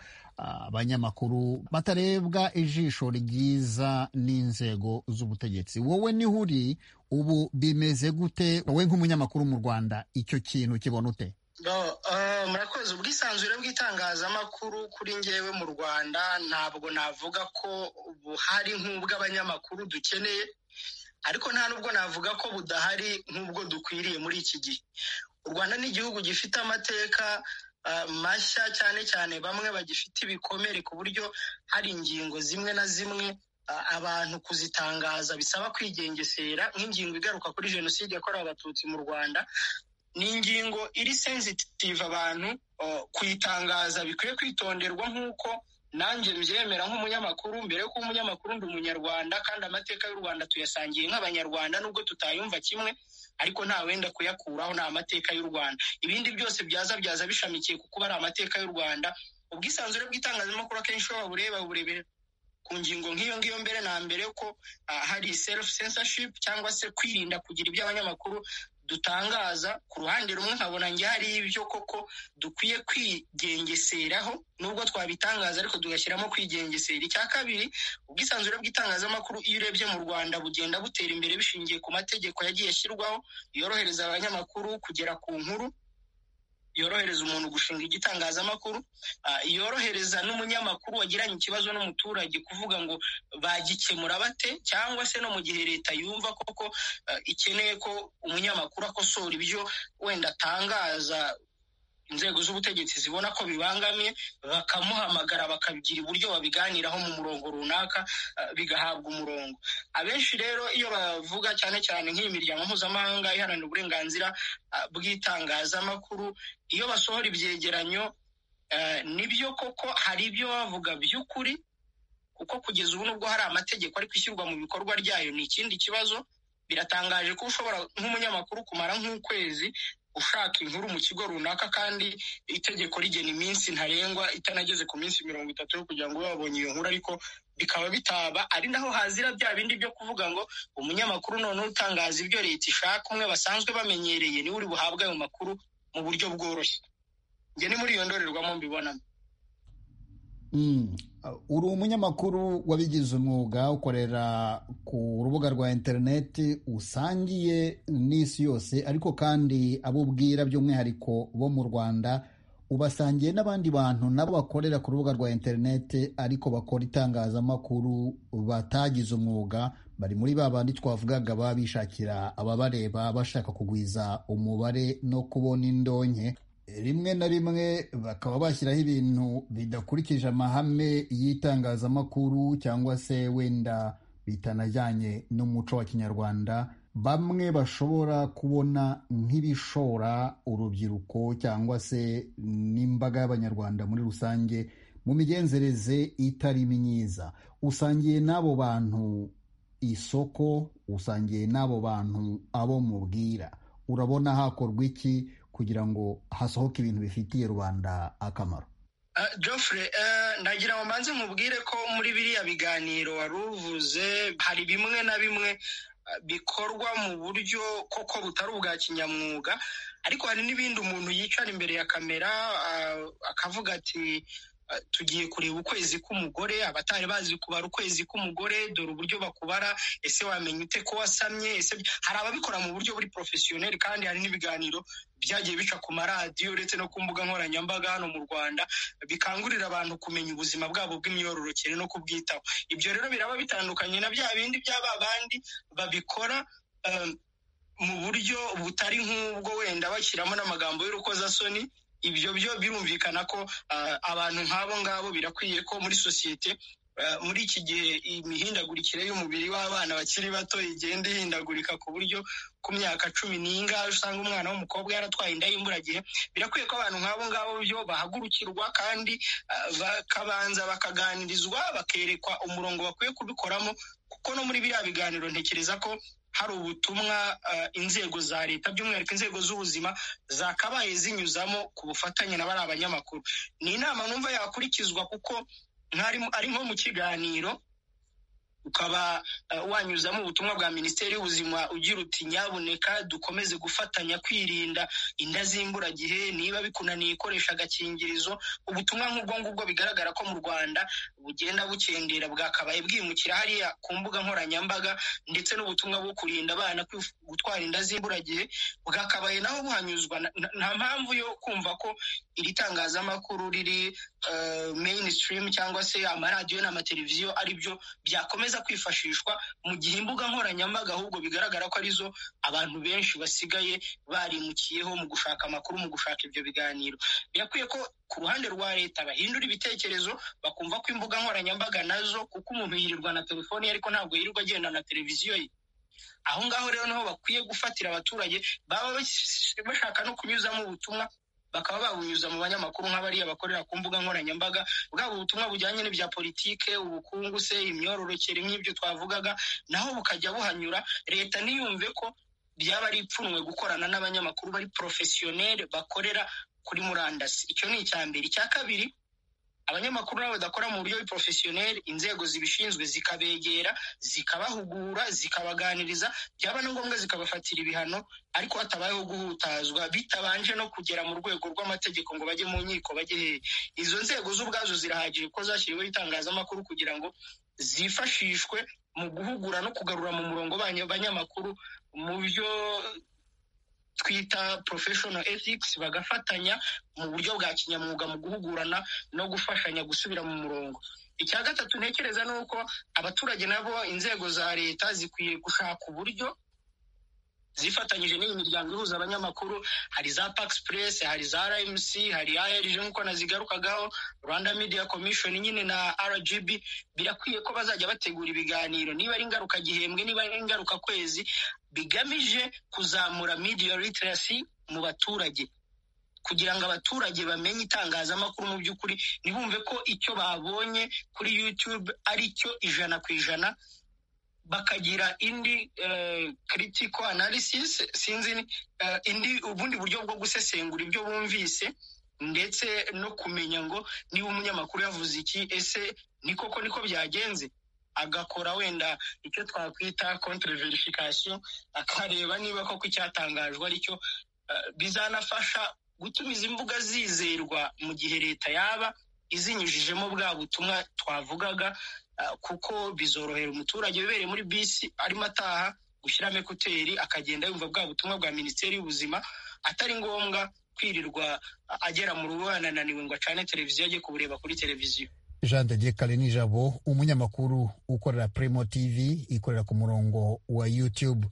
abanyamakuru batarebwa ijisho ryiza n'inzego z'ubutegetsi wowe niho uri ubu bimeze gute wowe nk'umunyamakuru mu rwanda icyo kintu kibona ute murakoze ubwisanzure bw'itangazamakuru kuri ngewe mu rwanda ntabwo navuga ko buhari nk'ubw'abanyamakuru dukeneye ariko nta nubwo navuga ko budahari nk'ubwo dukwiriye muri iki gihe u rwanda ni igihugu gifite amateka mashya cyane cyane bamwe bagifite ibikomere ku buryo hari ingingo zimwe na zimwe abantu kuzitangaza bisaba kwigengesera nk'ingingo igaruka kuri jenoside yakorewe abatutsi mu rwanda ni ingingo iri sensitive abantu kuyitangaza bikwiye kwitonderwa nk'uko nanjye mbyemera nk'umunyamakuru mbere yuko umunyamakuru ndi umunyarwanda kandi amateka y'u rwanda tuyasangiye nk'abanyarwanda nubwo tutayumva kimwe ariko nta wenda kuyakuraho ni amateka y'u rwanda ibindi byose byaza byaza bishamikiye ku kuba ari amateka y'u rwanda ubwisanzure bw'itangazamakuru akenshi iyo babureba burebera ku ngingo nk'iyo ngiyo mbere na mbere ko hari self censorship cyangwa se kwirinda kugira ibyo abanyamakuru dutangaza ku ruhande rumwe nkabona njye hari ibyo koko dukwiye kwigengeseraho nubwo twabitangaza ariko tugashyiramo kwigengesera icya kabiri ubwisanzure bw'itangazamakuru iyo urebye mu rwanda bugenda butera imbere bishingiye ku mategeko yagiye ashyirwaho yorohereza abanyamakuru kugera ku nkuru yorohereza umuntu gushinga igitangazamakuru yorohereza n'umunyamakuru wagiranye ikibazo n'umuturage kuvuga ngo bagikemura bate cyangwa se no mu gihe leta yumva koko ikeneye ko umunyamakuru akosora ibyo wenda atangaza inzego z'ubutegetsi zibona ko bibangamiye bakamuhamagara bakabigira uburyo babiganiraho mu murongo runaka bigahabwa umurongo abenshi rero iyo bavuga cyane cyane nk'iyi miryango mpuzamahanga iharanira uburenganzira bw'itangazamakuru iyo basohora ibyegeranyo nibyo koko hari ibyo bavuga by'ukuri kuko kugeza ubu nubwo hari amategeko ariko ishyirwa mu bikorwa ryayo ni ikindi kibazo biratangaje ko ushobora nk'umunyamakuru kumara nk'ukwezi ushaka inkuru mu kigo runaka kandi itegeko rigena iminsi ntarengwa itanageze ku minsi mirongo itatu yo kugira ngo ube wabonye iyo nkuru ariko bikaba bitaba ari naho hazira bya bindi byo kuvuga ngo umunyamakuru noneho utangaza ibyo leta ishaka umwe basanzwe bamenyereye niwe uri buhabwe ayo makuru mu buryo bworoshye njye ni muri iyo ndorerwamo mbibonamo uri umunyamakuru wabigize umwuga ukorera ku rubuga rwa interineti usangiye n'isi yose ariko kandi abo ubwira by'umwihariko bo mu rwanda ubasangiye n'abandi bantu nabo bakorera ku rubuga rwa interineti ariko bakora itangazamakuru batagize umwuga bari muri ba bandi twavugaga baba bishakira ababareba bashaka kugwiza umubare no kubona indonke rimwe na rimwe bakaba bashyiraho ibintu bidakurikije amahame y'itangazamakuru cyangwa se wenda bitanajyanye n'umuco wa kinyarwanda bamwe bashobora kubona nk'ibishora urubyiruko cyangwa se n'imbaga y'abanyarwanda muri rusange mu migenzereze itari myiza usangiye n'abo bantu isoko usangiye n'abo bantu abo mubwira urabona hakorwa iki kugira ngo hasohoke ibintu bifitiye rubanda akamaro jofre nagira ngo mbanze mubwire ko muri biriya biganiro wari uvuze hari bimwe na bimwe bikorwa mu buryo koko butari ubwa kinyamwuga ariko hari n'ibindi umuntu yicara imbere ya kamera akavuga ati tugiye kureba ukwezi k'umugore abatari bazi kubara ukwezi k'umugore dore uburyo bakubara ese wamenya ute ko wasamye ese hari ababikora mu buryo buri porofesiyoneri kandi hari n'ibiganiro byagiye bica ku maradiyo uretse no ku mbuga nkoranyambaga hano mu rwanda bikangurira abantu kumenya ubuzima bwabo bw'imyororokere no kubwitaho ibyo rero biraba bitandukanye na bya bindi by'aba bandi babikora mu buryo butari nk'ubwo wenda bashyiramo n'amagambo y'urukozasoni ibyo byo birumvikana ko abantu nk'abo ngabo birakwiye ko muri sosiyete muri iki gihe imihindagurikire y'umubiri w'abana bakiri bato igenda ihindagurika ku buryo ku myaka cumi n'ingahe usanga umwana w'umukobwa yaratwaye inda y'imburagihe birakwiye ko abantu nk'abo ngabo byo bahagurukirwa kandi bakabanza bakaganirizwa bakerekwa umurongo bakwiye kubikoramo kuko no muri biriya biganiro ntekereza ko hari ubutumwa inzego za leta by'umwihariko inzego z'ubuzima zakabaye zinyuzamo ku bufatanye na bari abanyamakuru ni inama numva yakurikizwa kuko ari nko mu kiganiro ukaba wanyuzamo ubutumwa bwa minisiteri y'ubuzima ugira uti nyabuneka dukomeze gufatanya kwirinda inda z'imburagihe niba bikunaniye ikoresha agakingirizo ubutumwa nk'ubwo ngubwo bigaragara ko mu rwanda bugenda bukendera bwakabaye bwimukira hariya ku mbuga nkoranyambaga ndetse n'ubutumwa bwo kurinda abana gutwara inda z'imburagihe bwakabaye naho buhanyuzwa nta mpamvu yo kumva ko iri tangazamakuru riri mainstream cyangwa se amaradiyo n'amateleviziyo ari byo byakomeza kwifashishwa mu gihe imbuga nkoranyambaga ahubwo bigaragara ko arizo abantu benshi basigaye barimukiyeho mu gushaka amakuru mu gushaka ibyo biganiro birakwiye ko ku ruhande rwa leta bahindura ibitekerezo bakumva ko imbuga nkoranyambaga nazo kuko umuntu yirirwa na telefoni ye ariko ntabwo yirirwa agenda na televiziyo ye aho ngaho rero niho bakwiye gufatira abaturage baba bashaka no kunyuzamo ubutumwa bakaba babunyuza mu banyamakuru nk'abariya bakorera ku mbuga nkoranyambaga bwaba ubutumwa bujyanye n'ibya politike ubukungu se imyororokere nk'ibyo twavugaga naho bukajya buhanyura leta ntiyumve ko ryaba ari ipfunwe gukorana n'abanyamakuru bari porofesiyoneri bakorera kuri murandasi icyo ni icya mbere icya kabiri abanyamakuru nabo badakora mu buryo porofesiyoneri inzego zibishinzwe zikabegera zikabahugura zikabaganiriza byaba na ngombwa zikabafatira ibihano ariko hatabayeho guhutazwa bitabanje no kugera mu rwego rw'amategeko ngo bajye mu nkiko bajye hehe izo nzego z'ubwazo zirahagije ko zashyiriweho itangazamakuru kugira ngo zifashishwe mu guhugura no kugarura mu murongo abanyamakuru mu byo twita professional ethics bagafatanya mu buryo bwa kinyamwuga mu guhugurana no gufashanya gusubira mu murongo icya gatatu ntekereza ni uko abaturage nabo inzego za leta zikwiye gushaka uburyo zifatanyije n'iyi miryango ihuza abanyamakuru hari za pax press hari za rmc hari arg nk'uko nazigarukagaho rwanda media commission nyine na rgb birakwiye ko bazajya bategura ibiganiro niba ari ingaruka gihembwe niba ari ingaruka kwezi bigamije kuzamura media literacy mu baturage kugira ngo abaturage bamenye itangazamakuru mu by'ukuri ntibumve ko icyo babonye kuri youtube ari cyo ijana ku ijana bakagira indi critical analysis sinzi indi ubundi buryo bwo gusesengura ibyo bumvise ndetse no kumenya ngo niba umunyamakuru yavuze iki ese ni koko niko byagenze agakora wenda icyo twakwita contre verification akareba niba koko icyatangajwe aricyo bizanafasha gutuma izi mbuga zizerwa mu gihe leta yaba izinyujijemo bwa butumwa twavugaga kuko bizorohera umuturage wibereye muri bisi arimo ataha gushyiramo ekuteri akagenda yumva bwa butumwa bwa minisiteri y'ubuzima atari ngombwa kwirirwa agera mu rugo yanananiwe ngo acane televiziyo ajye kubureba kuri televiziyo jean de dieu karenijabo umunyamakuru ukorera primo tv ikorera ku murongo wa youtube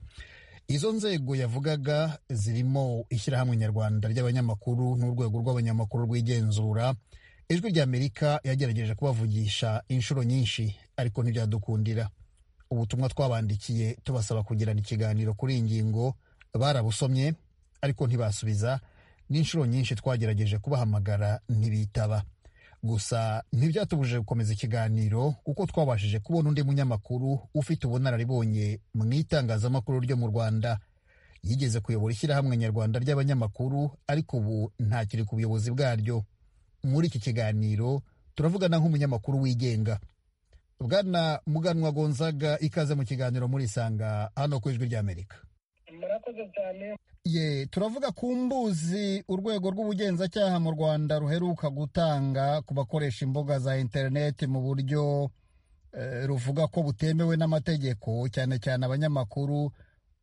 izo nzego yavugaga zirimo ishyirahamwe nyarwanda ry'abanyamakuru n'urwego rw'abanyamakuru rwigenzura ijwi ry'amerika yagerageje kubavugisha inshuro nyinshi ariko ntibyadukundira ubutumwa twabandikiye tubasaba kugirana ikiganiro kuri iyi ngingo barabusomye ariko ntibasubiza n'inshuro nyinshi twagerageje kubahamagara ntibitaba gusa ntibyatubujije gukomeza ikiganiro kuko twabashije kubona undi munyamakuru ufite ubunararibonye mu itangazamakuru ryo mu rwanda yigeze kuyobora ishyirahamwe nyarwanda ry'abanyamakuru ariko ubu ntakiri ku buyobozi bwaryo muri iki kiganiro turavugana nk'umunyamakuru wigenga bwana muganwa gonzaga ikaze mu kiganiro muri isanga hano ku ijwi ry'amerika murakoze cyane ye turavuga ku mbuzi urwego rw'ubugenzacyaha mu rwanda ruheruka gutanga ku bakoresha imbuga za interineti mu buryo ruvuga ko butemewe n'amategeko cyane cyane abanyamakuru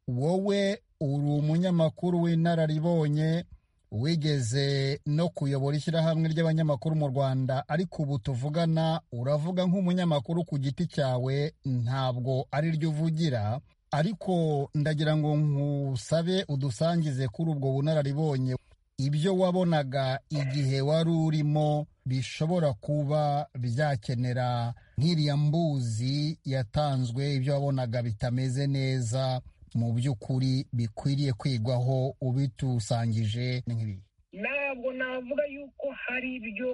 wowe uri umunyamakuru w'inararibonye wigeze no kuyobora ishyirahamwe ry'abanyamakuru mu rwanda ariko ubu tuvugana uravuga nk'umunyamakuru ku giti cyawe ntabwo ari ryo uvugira ariko ndagira ngo nkusabe udusangize kuri ubwo bunararibonye ibyo wabonaga igihe wari urimo bishobora kuba byakenera nk'iriya mbuzi yatanzwe ibyo wabonaga bitameze neza mu by'ukuri bikwiriye kwigwaho ubitusangije nk'ibi ntabwo navuga yuko hari ibyo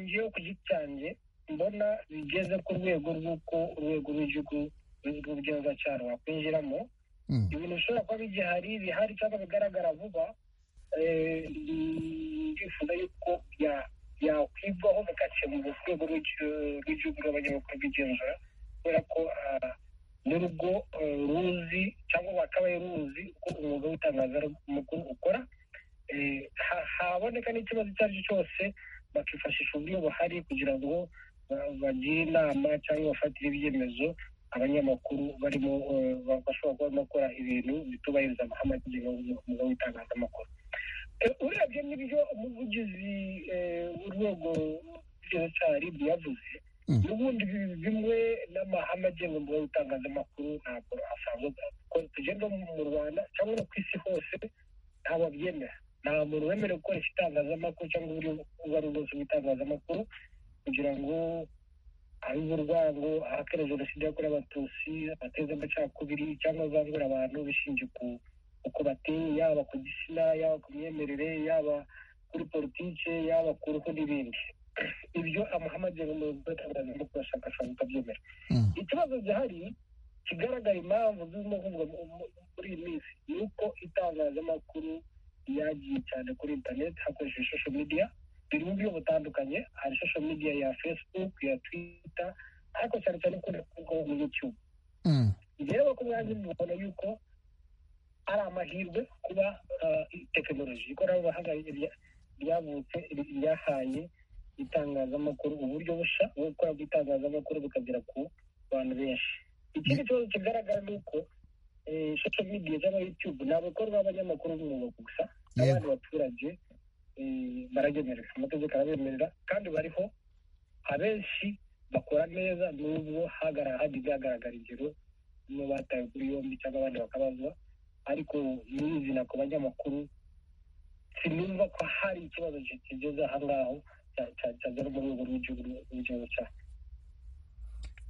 ngewe ku giti cyanjye mbona bigeze ku rwego rw'uko urwego rw'igihugu rw'ubugenzacyaha rwakwinjiramo ibintu bishobora kuba bigihari bihari cyangwa bigaragara vuba ndifuza yuko byakwigwaho bigakemura urwego rw'igihugu rw'abanyamakuru rw'igenzura kubera ko n'urugo ruzi cyangwa wakabaye ruzi uko umwuga w'itangazamakuru ukora haboneka n'ikibazo icyo ari cyo cyose bakifashisha uburyo buhari kugira ngo bagire inama cyangwa bafatire ibyemezo abanyamakuru barimo bashobora kuba barimo gukora ibintu bitubahiriza amahame agenga umwuga w'itangazamakuru urebye n'ibyo umuvugizi w'urwego rw'igenzacyaha yavuze n'ubundi bimwe n'amahame agenga umwuga w'itangazamakuru ntabwo asanzwe ko tugenda mu rwanda cyangwa no ku isi hose ntabwo abyemera nta muntu wemerewe gukoresha itangazamakuru cyangwa uburyo ubwo ari bwose bw'itangazamakuru kugira ngo abibe urwango ahakana jenoside yakorewe abatutsi ateze amacakubiri cyangwa azangura abantu bishingiye ku uko bateye yaba ku gitsina yaba ku myemerere yaba kuri politiki yaba ku ruhu n'ibindi ibyo amahamadi y'ubuyobozi bw'abatangaza no kubashaka ashobora kubyemera ikibazo gihari kigaragara impamvu zirimo kuvugwa muri iyi minsi ni uko itangazamakuru yagiye cyane kuri interineti hakoreshejwe social media biri mu buryo butandukanye hari social media ya facebook ya twitter ariko cyane cyane ikunda kuvugwaho muri youtube rero ku mwanya mubona yuko ari amahirwe kuba tekinoloji ikoranabuhanga ryavutse ryahaye itangazamakuru uburyo bushya bwo gukora itangazamakuru bukagera ku bantu benshi ikindi kibazo kigaragara ni uko social media cyangwa youtube ni abakora b'abanyamakuru b'umwuga gusa n'abandi baturage baragemerera amategeko arabemerera kandi bariho abenshi bakora neza n'ubwo hajya igaragara ingero niyo batawe kuri yombi cyangwa abandi bakabazwa ariko nyirizina ku banyamakuru sinumva ko hari ikibazo kigeze aha ngaho cyagera mu rwego rw'igihugu cyacu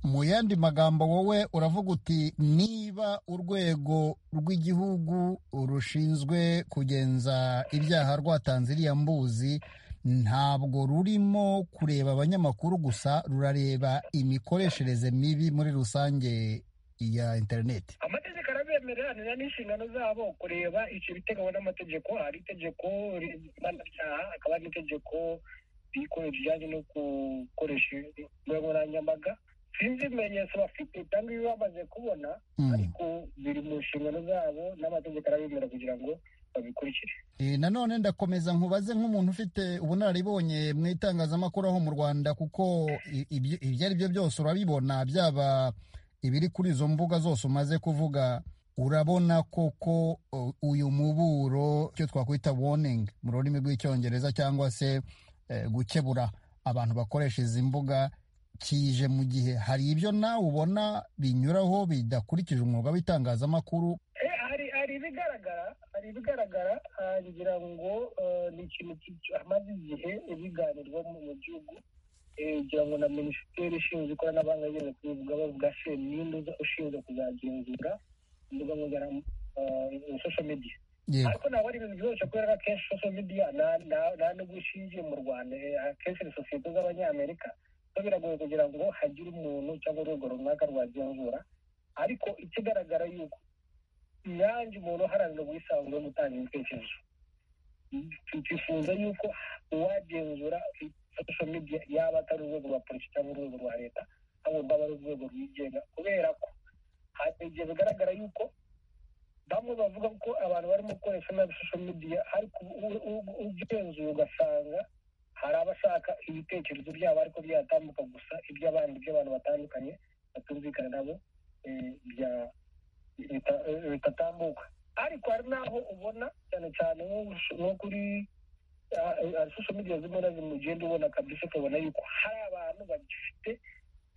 mu yandi magambo wowe uravuga uti niba urwego rw'igihugu rushinzwe kugenza ibyaha rwatanze iriya mbuzi ntabwo rurimo kureba abanyamakuru gusa rurareba imikoreshereze mibi muri rusange ya interineti amategeko arabemerera n'inshingano zabo kureba icyo biteganywa n'amategeko hari itegeko mpanabyaha hakaba hari n'itegeko rikora rijyanye no gukoresha imbuga nkoranyambaga sinzi ibimenyetso bafite cyangwa ibyo bamaze kubona ariko biri mu nshingano zabo n'amategeko arabemera kugira ngo babikurikire nanone ndakomeza nkubaze nk'umuntu ufite ubunararibonye mu itangazamakuru aho mu rwanda kuko ibyo ari byo byose urabibona byaba ibiri kuri izo mbuga zose umaze kuvuga urabona koko uyu muburo icyo twakwita woningi mu rurimi rw'icyongereza cyangwa se gukebura abantu bakoresha izi mbuga kije mu gihe hari ibyo nawe ubona binyuraho bidakurikije umwuga w'itangazamakuru hari ibigaragara hari ibigaragara ngira ngo ni ikintu hamaze igihe biganirwa mu gihugu kugira ngo na minisiteri ishinzwe ikoranabuhanga yageze kubivuga bavuga se n'indi ushinzwe kuzagenzura imbuga nkoranyambaga social media ariko ntabwo ari ibintu byoroshye kubera ko akenshi social media nta n'ubwo ishingiye mu rwanda akenshi ni sosiyete z'abanyamerika so biragoye kugira ngo hagire umuntu cyangwa urwego runaka rwagenzura ariko ikigaragara yuko inyange umuntu uharanira ubwisanzure no gutanga ibitekerezo twifuza yuko uwagenzura social media yaba atari urwego rwa polisi cyangwa urwego rwa leta ahubwo aba ari urwego rwigenga kubera ko hari igihe bigaragara yuko bamwe bavuga ko abantu barimo gukoresha nabi social media ariko ugenzuye ugasanga hari abashaka ibitekerezo byabo ariko byatambuka gusa iby'abandi by'abantu batandukanye batumvikana nabo bitatambuka ariko hari n'aho ubona cyane cyane nko kuri social media zimwe na zimwe ugenda ubona kabisa ukabona yuko hari abantu bagifite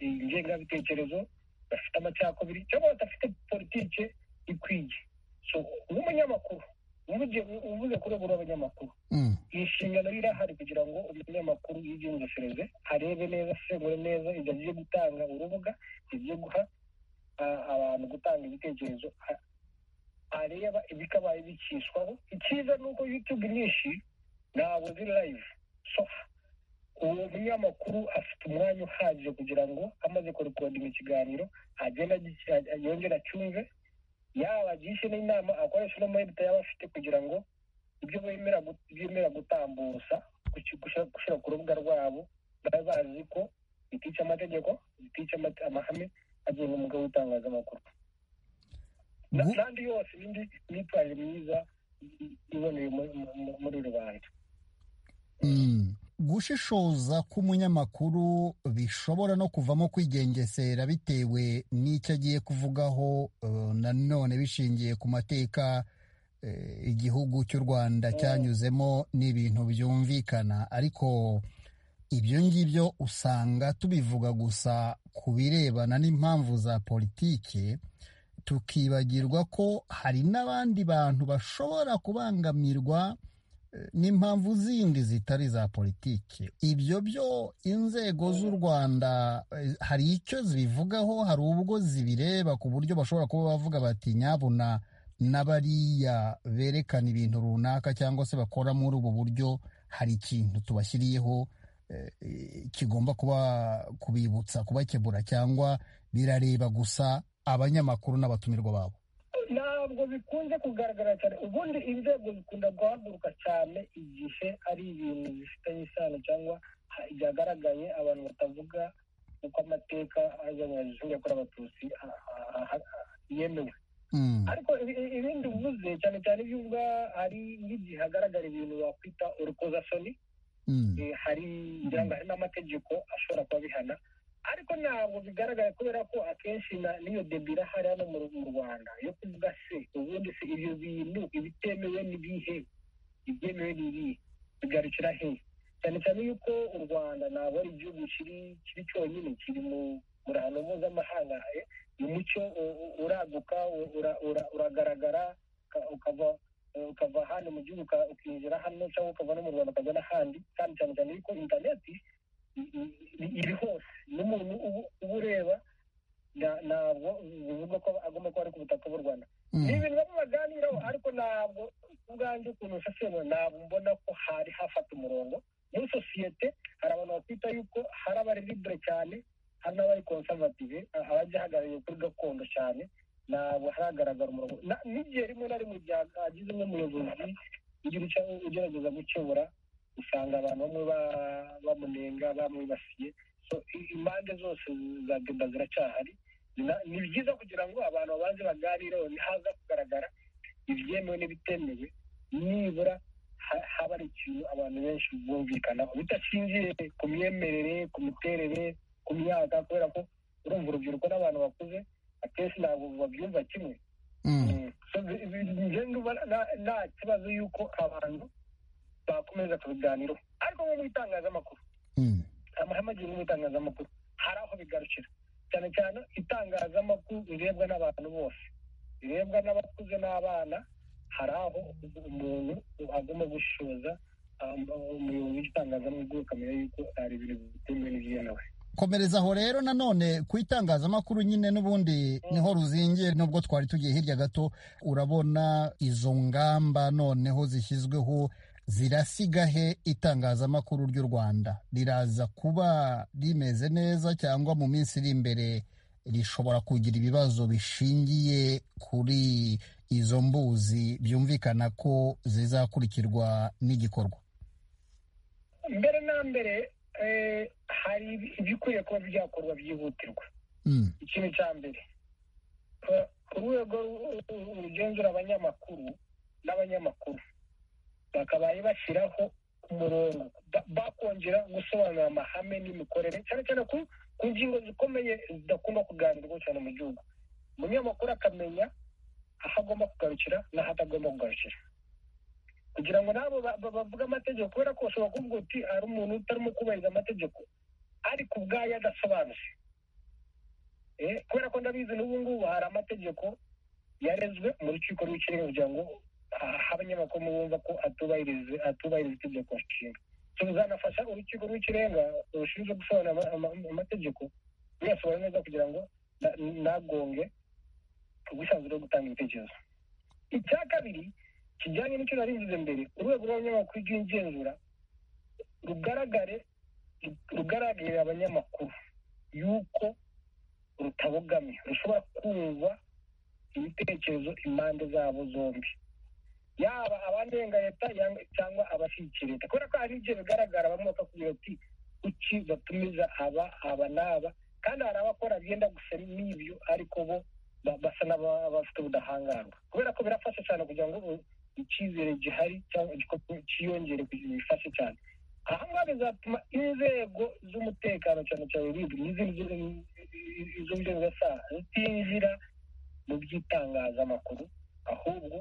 ingengabitekerezo bafite amacakubiri cyangwa badafite politike ikwiye so nk'umunyamakuru uvuze ku rwego rw'abanyamakuru iyi nshingano irahari kugira ngo umunyamakuru yigengesereze arebe neza asengure neza ibyo agiye gutanga urubuga agiye guha abantu gutanga ibitekerezo areba ibikabaye bikishwaho icyiza ni uko yutube nyinshi ntabwo ziri live so uwo munyamakuru afite umwanya uhagije kugira ngo amaze kurekodinga ikiganiro agenda yongera acyumve yaba agishe n'inama akoresha n'amayinite yaba afite kugira ngo ibyo bemera gutambusa gushyira ku rubuga rwabo baba bazi ko bitica amategeko bitica amahame agenga umwuga w'itangazamakuru n'andi yose n'indi myitwarire myiza iboneye muri rubanda gushishoza k'umunyamakuru bishobora no kuvamo kwigengesera bitewe n'icyo agiye kuvugaho nanone bishingiye ku mateka igihugu cy'u rwanda cyanyuzemo n'ibintu byumvikana ariko ibyo ngibyo usanga tubivuga gusa ku birebana n'impamvu za politiki tukibagirwa ko hari n'abandi bantu bashobora kubangamirwa n'impamvu zindi zitari za politiki ibyo byo inzego z'u rwanda hari icyo zibivugaho hari ubwo zibireba ku buryo bashobora kuba bavuga bati nyabuna n'abariya berekana ibintu runaka cyangwa se bakora muri ubu buryo hari ikintu tubashyiriyeho kigomba kuba kubibutsa kubakebura cyangwa birareba gusa abanyamakuru n'abatumirwa babo ntabwo bikunze kugaragara cyane ubundi inzego zikunda guhaguruka cyane igihe ari ibintu bifitanye isano cyangwa byagaragaye abantu batavuga uko amateka yakorewe abatutsi yemewe ariko ibindi bivuze cyane cyane ibyo uvuga hari nk'igihe hagaragara ibintu wakwita urukozasoni hari n'amategeko ashobora kuba bihana ariko ntabwo bigaragara kubera ko akenshi n'iyo debira hari hano mu rwanda yo kuvuga se ubundi se ibyo bintu ibitemewe n'ibihe ibyemewe n'ibihe bigarukira he cyane cyane yuko u rwanda ntabwo ari igihugu kiri cyonyine kiri muri ahantu mpuzamahanga umucyo uraguka uragaragara ukava hano mu gihugu ukinjira hano cyangwa ukava no mu rwanda ukajya n'ahandi kandi cyane cyane yuko interineti iri hose n'umuntu uba ureba ntabwo bivuga ko agomba kuba ari ku butaka bw'u rwanda ni ibintu bamwe baganiraho ariko ntabwo ubwanjye ukuntu nsesemo ntabwo mbona ko hari hafata umurongo muri sosiyete hari abantu bakwita yuko hari abari libure cyane hari n'abari konservative abajya ahagarariye kuri gakondo cyane ntabwo haragaragara umurongo n'igihe rimwe na rimwe hagize nk'umuyobozi ugerageza gukebura usanga abantu bamwe bamunenga bamwibasiye impande zose za deba ziracyahari ni byiza kugira ngo abantu babanze baganireho ntihaza kugaragara ibyemewe n'ibitemewe nibura haba ari ikintu abantu benshi bumvikanaho bidashingiye ku myemerere ku miterere ku myaka kubera ko urumva urubyiruko n'abantu bakuze akenshi ntabwo babyumva kimwe nta kibazo y'uko abantu bakomeza kubiganiraho ariko nko mu itangazamakuru amahame agenga itangazamakuru hari aho bigarukira cyane cyane itangazamakuru rirebwa n'abantu bose rirebwa n'abakuze n'abana hari aho umuntu agomba gushoza umuyobozi w'itangazamakuru akamenya yuko hari ibintu bitemewe n'ibyemewe komereza aho rero nanone ku itangazamakuru nyine n'ubundi niho ruzingiye nubwo twari tugiye hirya gato urabona izo ngamba noneho zishyizweho zirasiga he itangazamakuru ry'u rwanda riraza kuba rimeze neza cyangwa mu minsi iri imbere rishobora kugira ibibazo bishingiye kuri izo mbuzi byumvikana ko zizakurikirwa n'igikorwa mbere na mbere hari ibikwiriye kuba byakorwa byihutirwa ikintu cya mbere urwego rugenzura abanyamakuru n'abanyamakuru bakabaye bashyiraho umurongo bakongera gusobanura amahame n'imikorere cyane cyane ku ngingo zikomeye zidakunda kuganirwaho cyane mu gihugu umunyamakuru akamenya aho agomba kugarukira n'aho atagomba kugarukira kugira ngo nabo bavuge amategeko kubera ko bashobora kuvuga uti hari umuntu utarimo kubahiriza amategeko ariko ubwayo adasobanutse kubera ko ndabizi n'ubu ngubu hari amategeko yarezwe mu rukiko rw'ikirenga kugira ngo abanyamakuru bumva ko atubahiriza itegeko nshinga tuzanafasha urukiko rw'ikirenga rushinzwe gusobanura amategeko ruyasobanura neza kugira ngo ntagonge ubwisanzure bwo gutanga ibitekerezo icya kabiri kijyanye n'icyo nari mvuze mbere urwego rw'abanyamakuru rw'igenzura rugaragare rugaragarira abanyamakuru yuko rutabogamye rushobora kumva ibitekerezo impande zabo zombi yaba abanenga leta cyangwa abashyigikira leta kubera ko hari igihe bigaragara bamwe bakakubwira ati kuki batumiza aba aba n'aba kandi hari abakora byenda gusa n'ibyo ariko bo basa n'abafite ubudahangarwa kubera ko birafasha cyane kugira ngo icyizere gihari cyangwa cyiyongere kugira bifashe cyane aha ngaha bizatuma inzego z'umutekano cyane cyane bibwe n'izindi z'inzego za zitinjira mu by'itangazamakuru ahubwo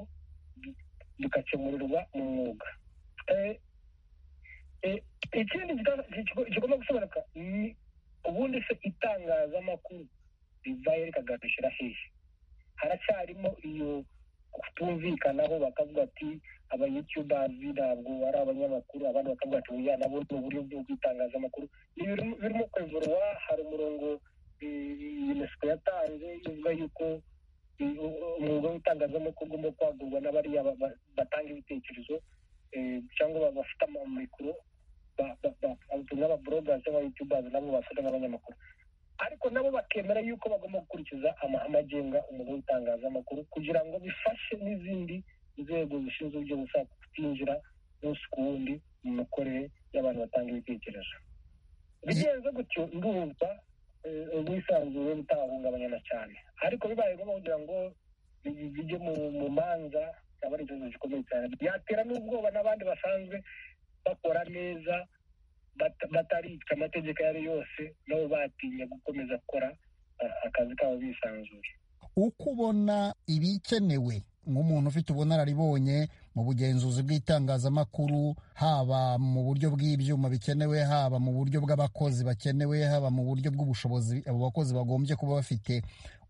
bigakemurirwa mu mwuga ikindi kigomba gusobanuka ni ubundi se itangazamakuru rivaye rikagarukira hehe haracyarimo iyo kutumvikanaho bakavuga ati abayutubazi ntabwo ari abanyamakuru abandi bakavuga ati oya nabo ni uburyo bw'itangazamakuru ni birimo kwevurwa hari umurongo unesco yatanze ivuga yuko umwuga w'itangazamakuru ugomba kwagurwa n'abariya batanga ibitekerezo cyangwa bafite amikoro n'ababorogazi n'abayutubazi nabo bafata nk'abanyamakuru ariko nabo bakemera yuko bagomba gukurikiza amahame agenga umwuga w'itangazamakuru kugira ngo bifashe n'izindi nzego zishinzwe ibyo gushaka kutinjira umunsi ku wundi mu mikorere y'abantu batanga ibitekerezo bigenze gutyo ndumva ubwisanzure butahungabanyana cyane ariko bibaye ngombwa kugira ngo bijye mu manza cyaba ari ikibazo gikomeye cyane byatera n'ubwoba n'abandi basanzwe bakora neza bataricwa amategeko ayo ari yose nabo batinya gukomeza gukora akazi kabo bisanzuye uko ubona ibikenewe nk'umuntu ufite ubunararibonye mu bugenzuzi bw'itangazamakuru haba mu buryo bw'ibyuma bikenewe haba mu buryo bw'abakozi bakenewe haba mu buryo bw'ubushobozi abo bakozi bagombye kuba bafite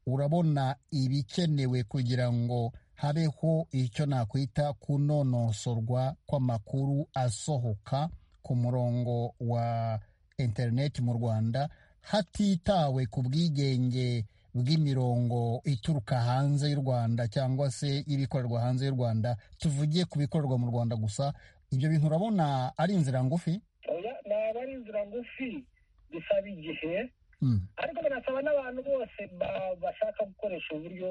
urabona ibikenewe kugira ngo habeho icyo nakwita kunonosorwa kw'amakuru asohoka ku murongo wa interineti mu rwanda hatitawe ku bwigenge bw'imirongo ituruka hanze y'u rwanda cyangwa se ibikorerwa hanze y'u rwanda tuvugiye ku bikorerwa mu rwanda gusa ibyo bintu urabona ari inzira ngufi ntabwo ari inzira ngufi bisaba igihe ariko binasaba n'abantu bose bashaka gukoresha uburyo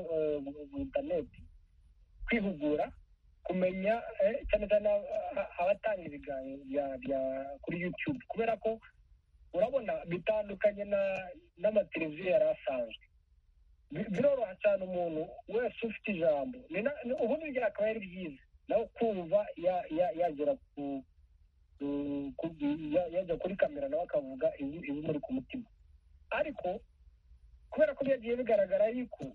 interineti kwihugura kumenya cyane cyane abatanga ibiganiro kuri yutube kubera ko urabona bitandukanye n'amateleviziyo yari asanzwe biroroha cyane umuntu wese ufite ijambo ubundi akaba ari byiza nawe kumva yagera yajya kuri kamera nawe akavuga ibimuri ku mutima ariko kubera ko byagiye bigaragara yuko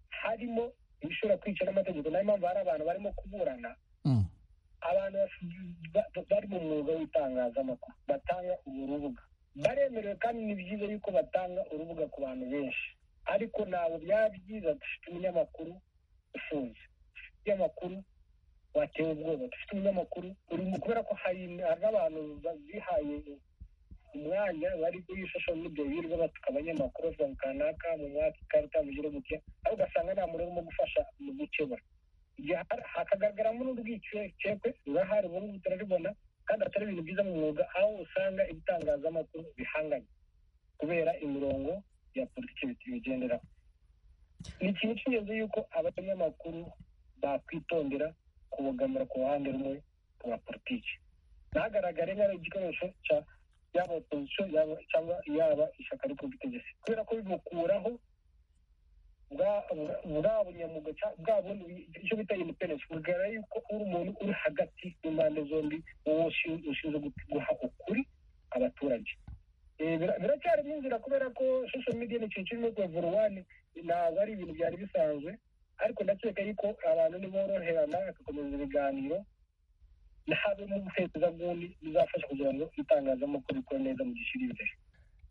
harimo ibishobora kwica n'amategeko nayo mpamvu hari abantu barimo kuburana abantu bari mu mwuga w'itangazamakuru batanga uru rubuga baremerewe kandi ni byiza yuko batanga urubuga ku bantu benshi ariko ntabwo byaba byiza dufite umunyamakuru ufunze dufite umunyamakuru watewe ubwoba dufite umunyamakuru urimo kubera ko hari n'abantu bihaye umwanya bari kuri social media birirwa batuka abanyamakuru bavuga kanaka mu mwaka ikarita mu gihugu cye aho ugasanga nta muntu urimo gufasha mu gukemura hakagaragaramo n'urwikekwe rurahari ubu ngubu turaribona kandi atari ibintu byiza mu mwuga aho usanga ibitangazamakuru bihanganye kubera imirongo ya politiki bigenderaho ni ikintu cy'ingenzi yuko abanyamakuru bakwitondera kubogamira ku ruhande rumwe rwa politiki ntagaragare nk'ari igikoresho cya yaba opozisiyo cyangwa yaba ishyaka ryo ku butegetsi kubera ko bimukuraho bwa bunyamwuga bwa bundi icyo bita independence bugara yuko uri umuntu uri hagati impande zombi wowe ushinzwe guha ukuri abaturage biracyarimo inzira kubera ko social media ni ikintu kirimo kuvuruwani ntabwo ari ibintu byari bisanzwe ariko ndakeka yuko abantu niboroherana bagakomeza ibiganiro habe mu buhezaguni bizafasha kugira ngo itangazamakuru rikore neza mu gishyira imbere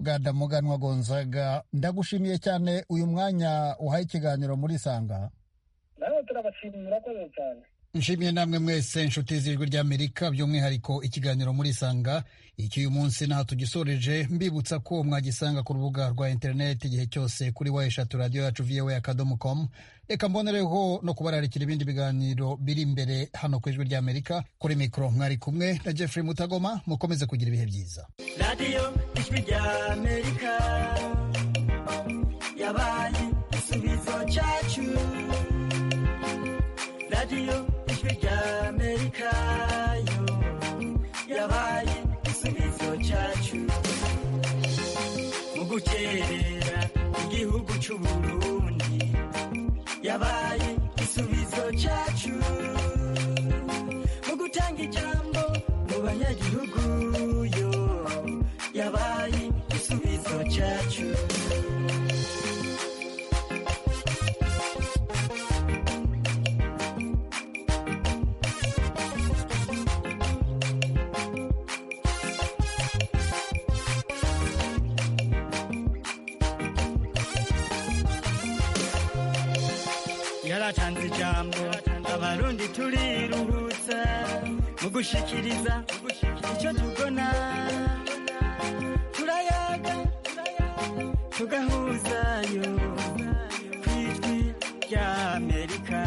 bwadamuganwa gonzaga ndagushimiye cyane uyu mwanya uhaye ikiganiro muri sanga nawe turabashimira murakoze cyane nshimiye namwe mwese inshuti z'ijwi ry'amerika by'umwihariko ikiganiro muri sanga icy'uyu munsi ntaho tugisoreje mbibutsa ko mwagisanga ku rubuga rwa interineti igihe cyose kuri wa eshatu radiyo yacu viyewe akadomo komu reka mbonereho no kubararikira ibindi biganiro biri imbere hano ku ijwi ry'amerika kuri mikoro mwari kumwe na jeffrey mutagoma mukomeze kugira ibihe byiza radiyo ijwi ry'amerika yabaye igisubizo cyacu radiyo ijwi ry'amerika yo yabaye igisubizo cyacu mu gukerera igihugu cy'u Burundi yabaye igisubizo cyacu mu gutanga ijambo mu banyagihugu yo yabaye igisubizo cyacu yaratanze ijambo abarundi turiruhutsa mu gushikiriza icyo tubona turayaga tugahuzayo ku ijwi ry'amerika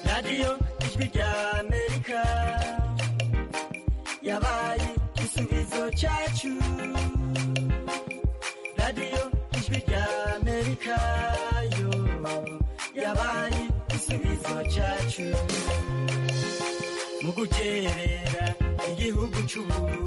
radiyo ijwi ry'amerika cyacu radiyo ijwi rya amerika yo yabaye igisubizo cyacu mu gukerera igihugu cy'ubu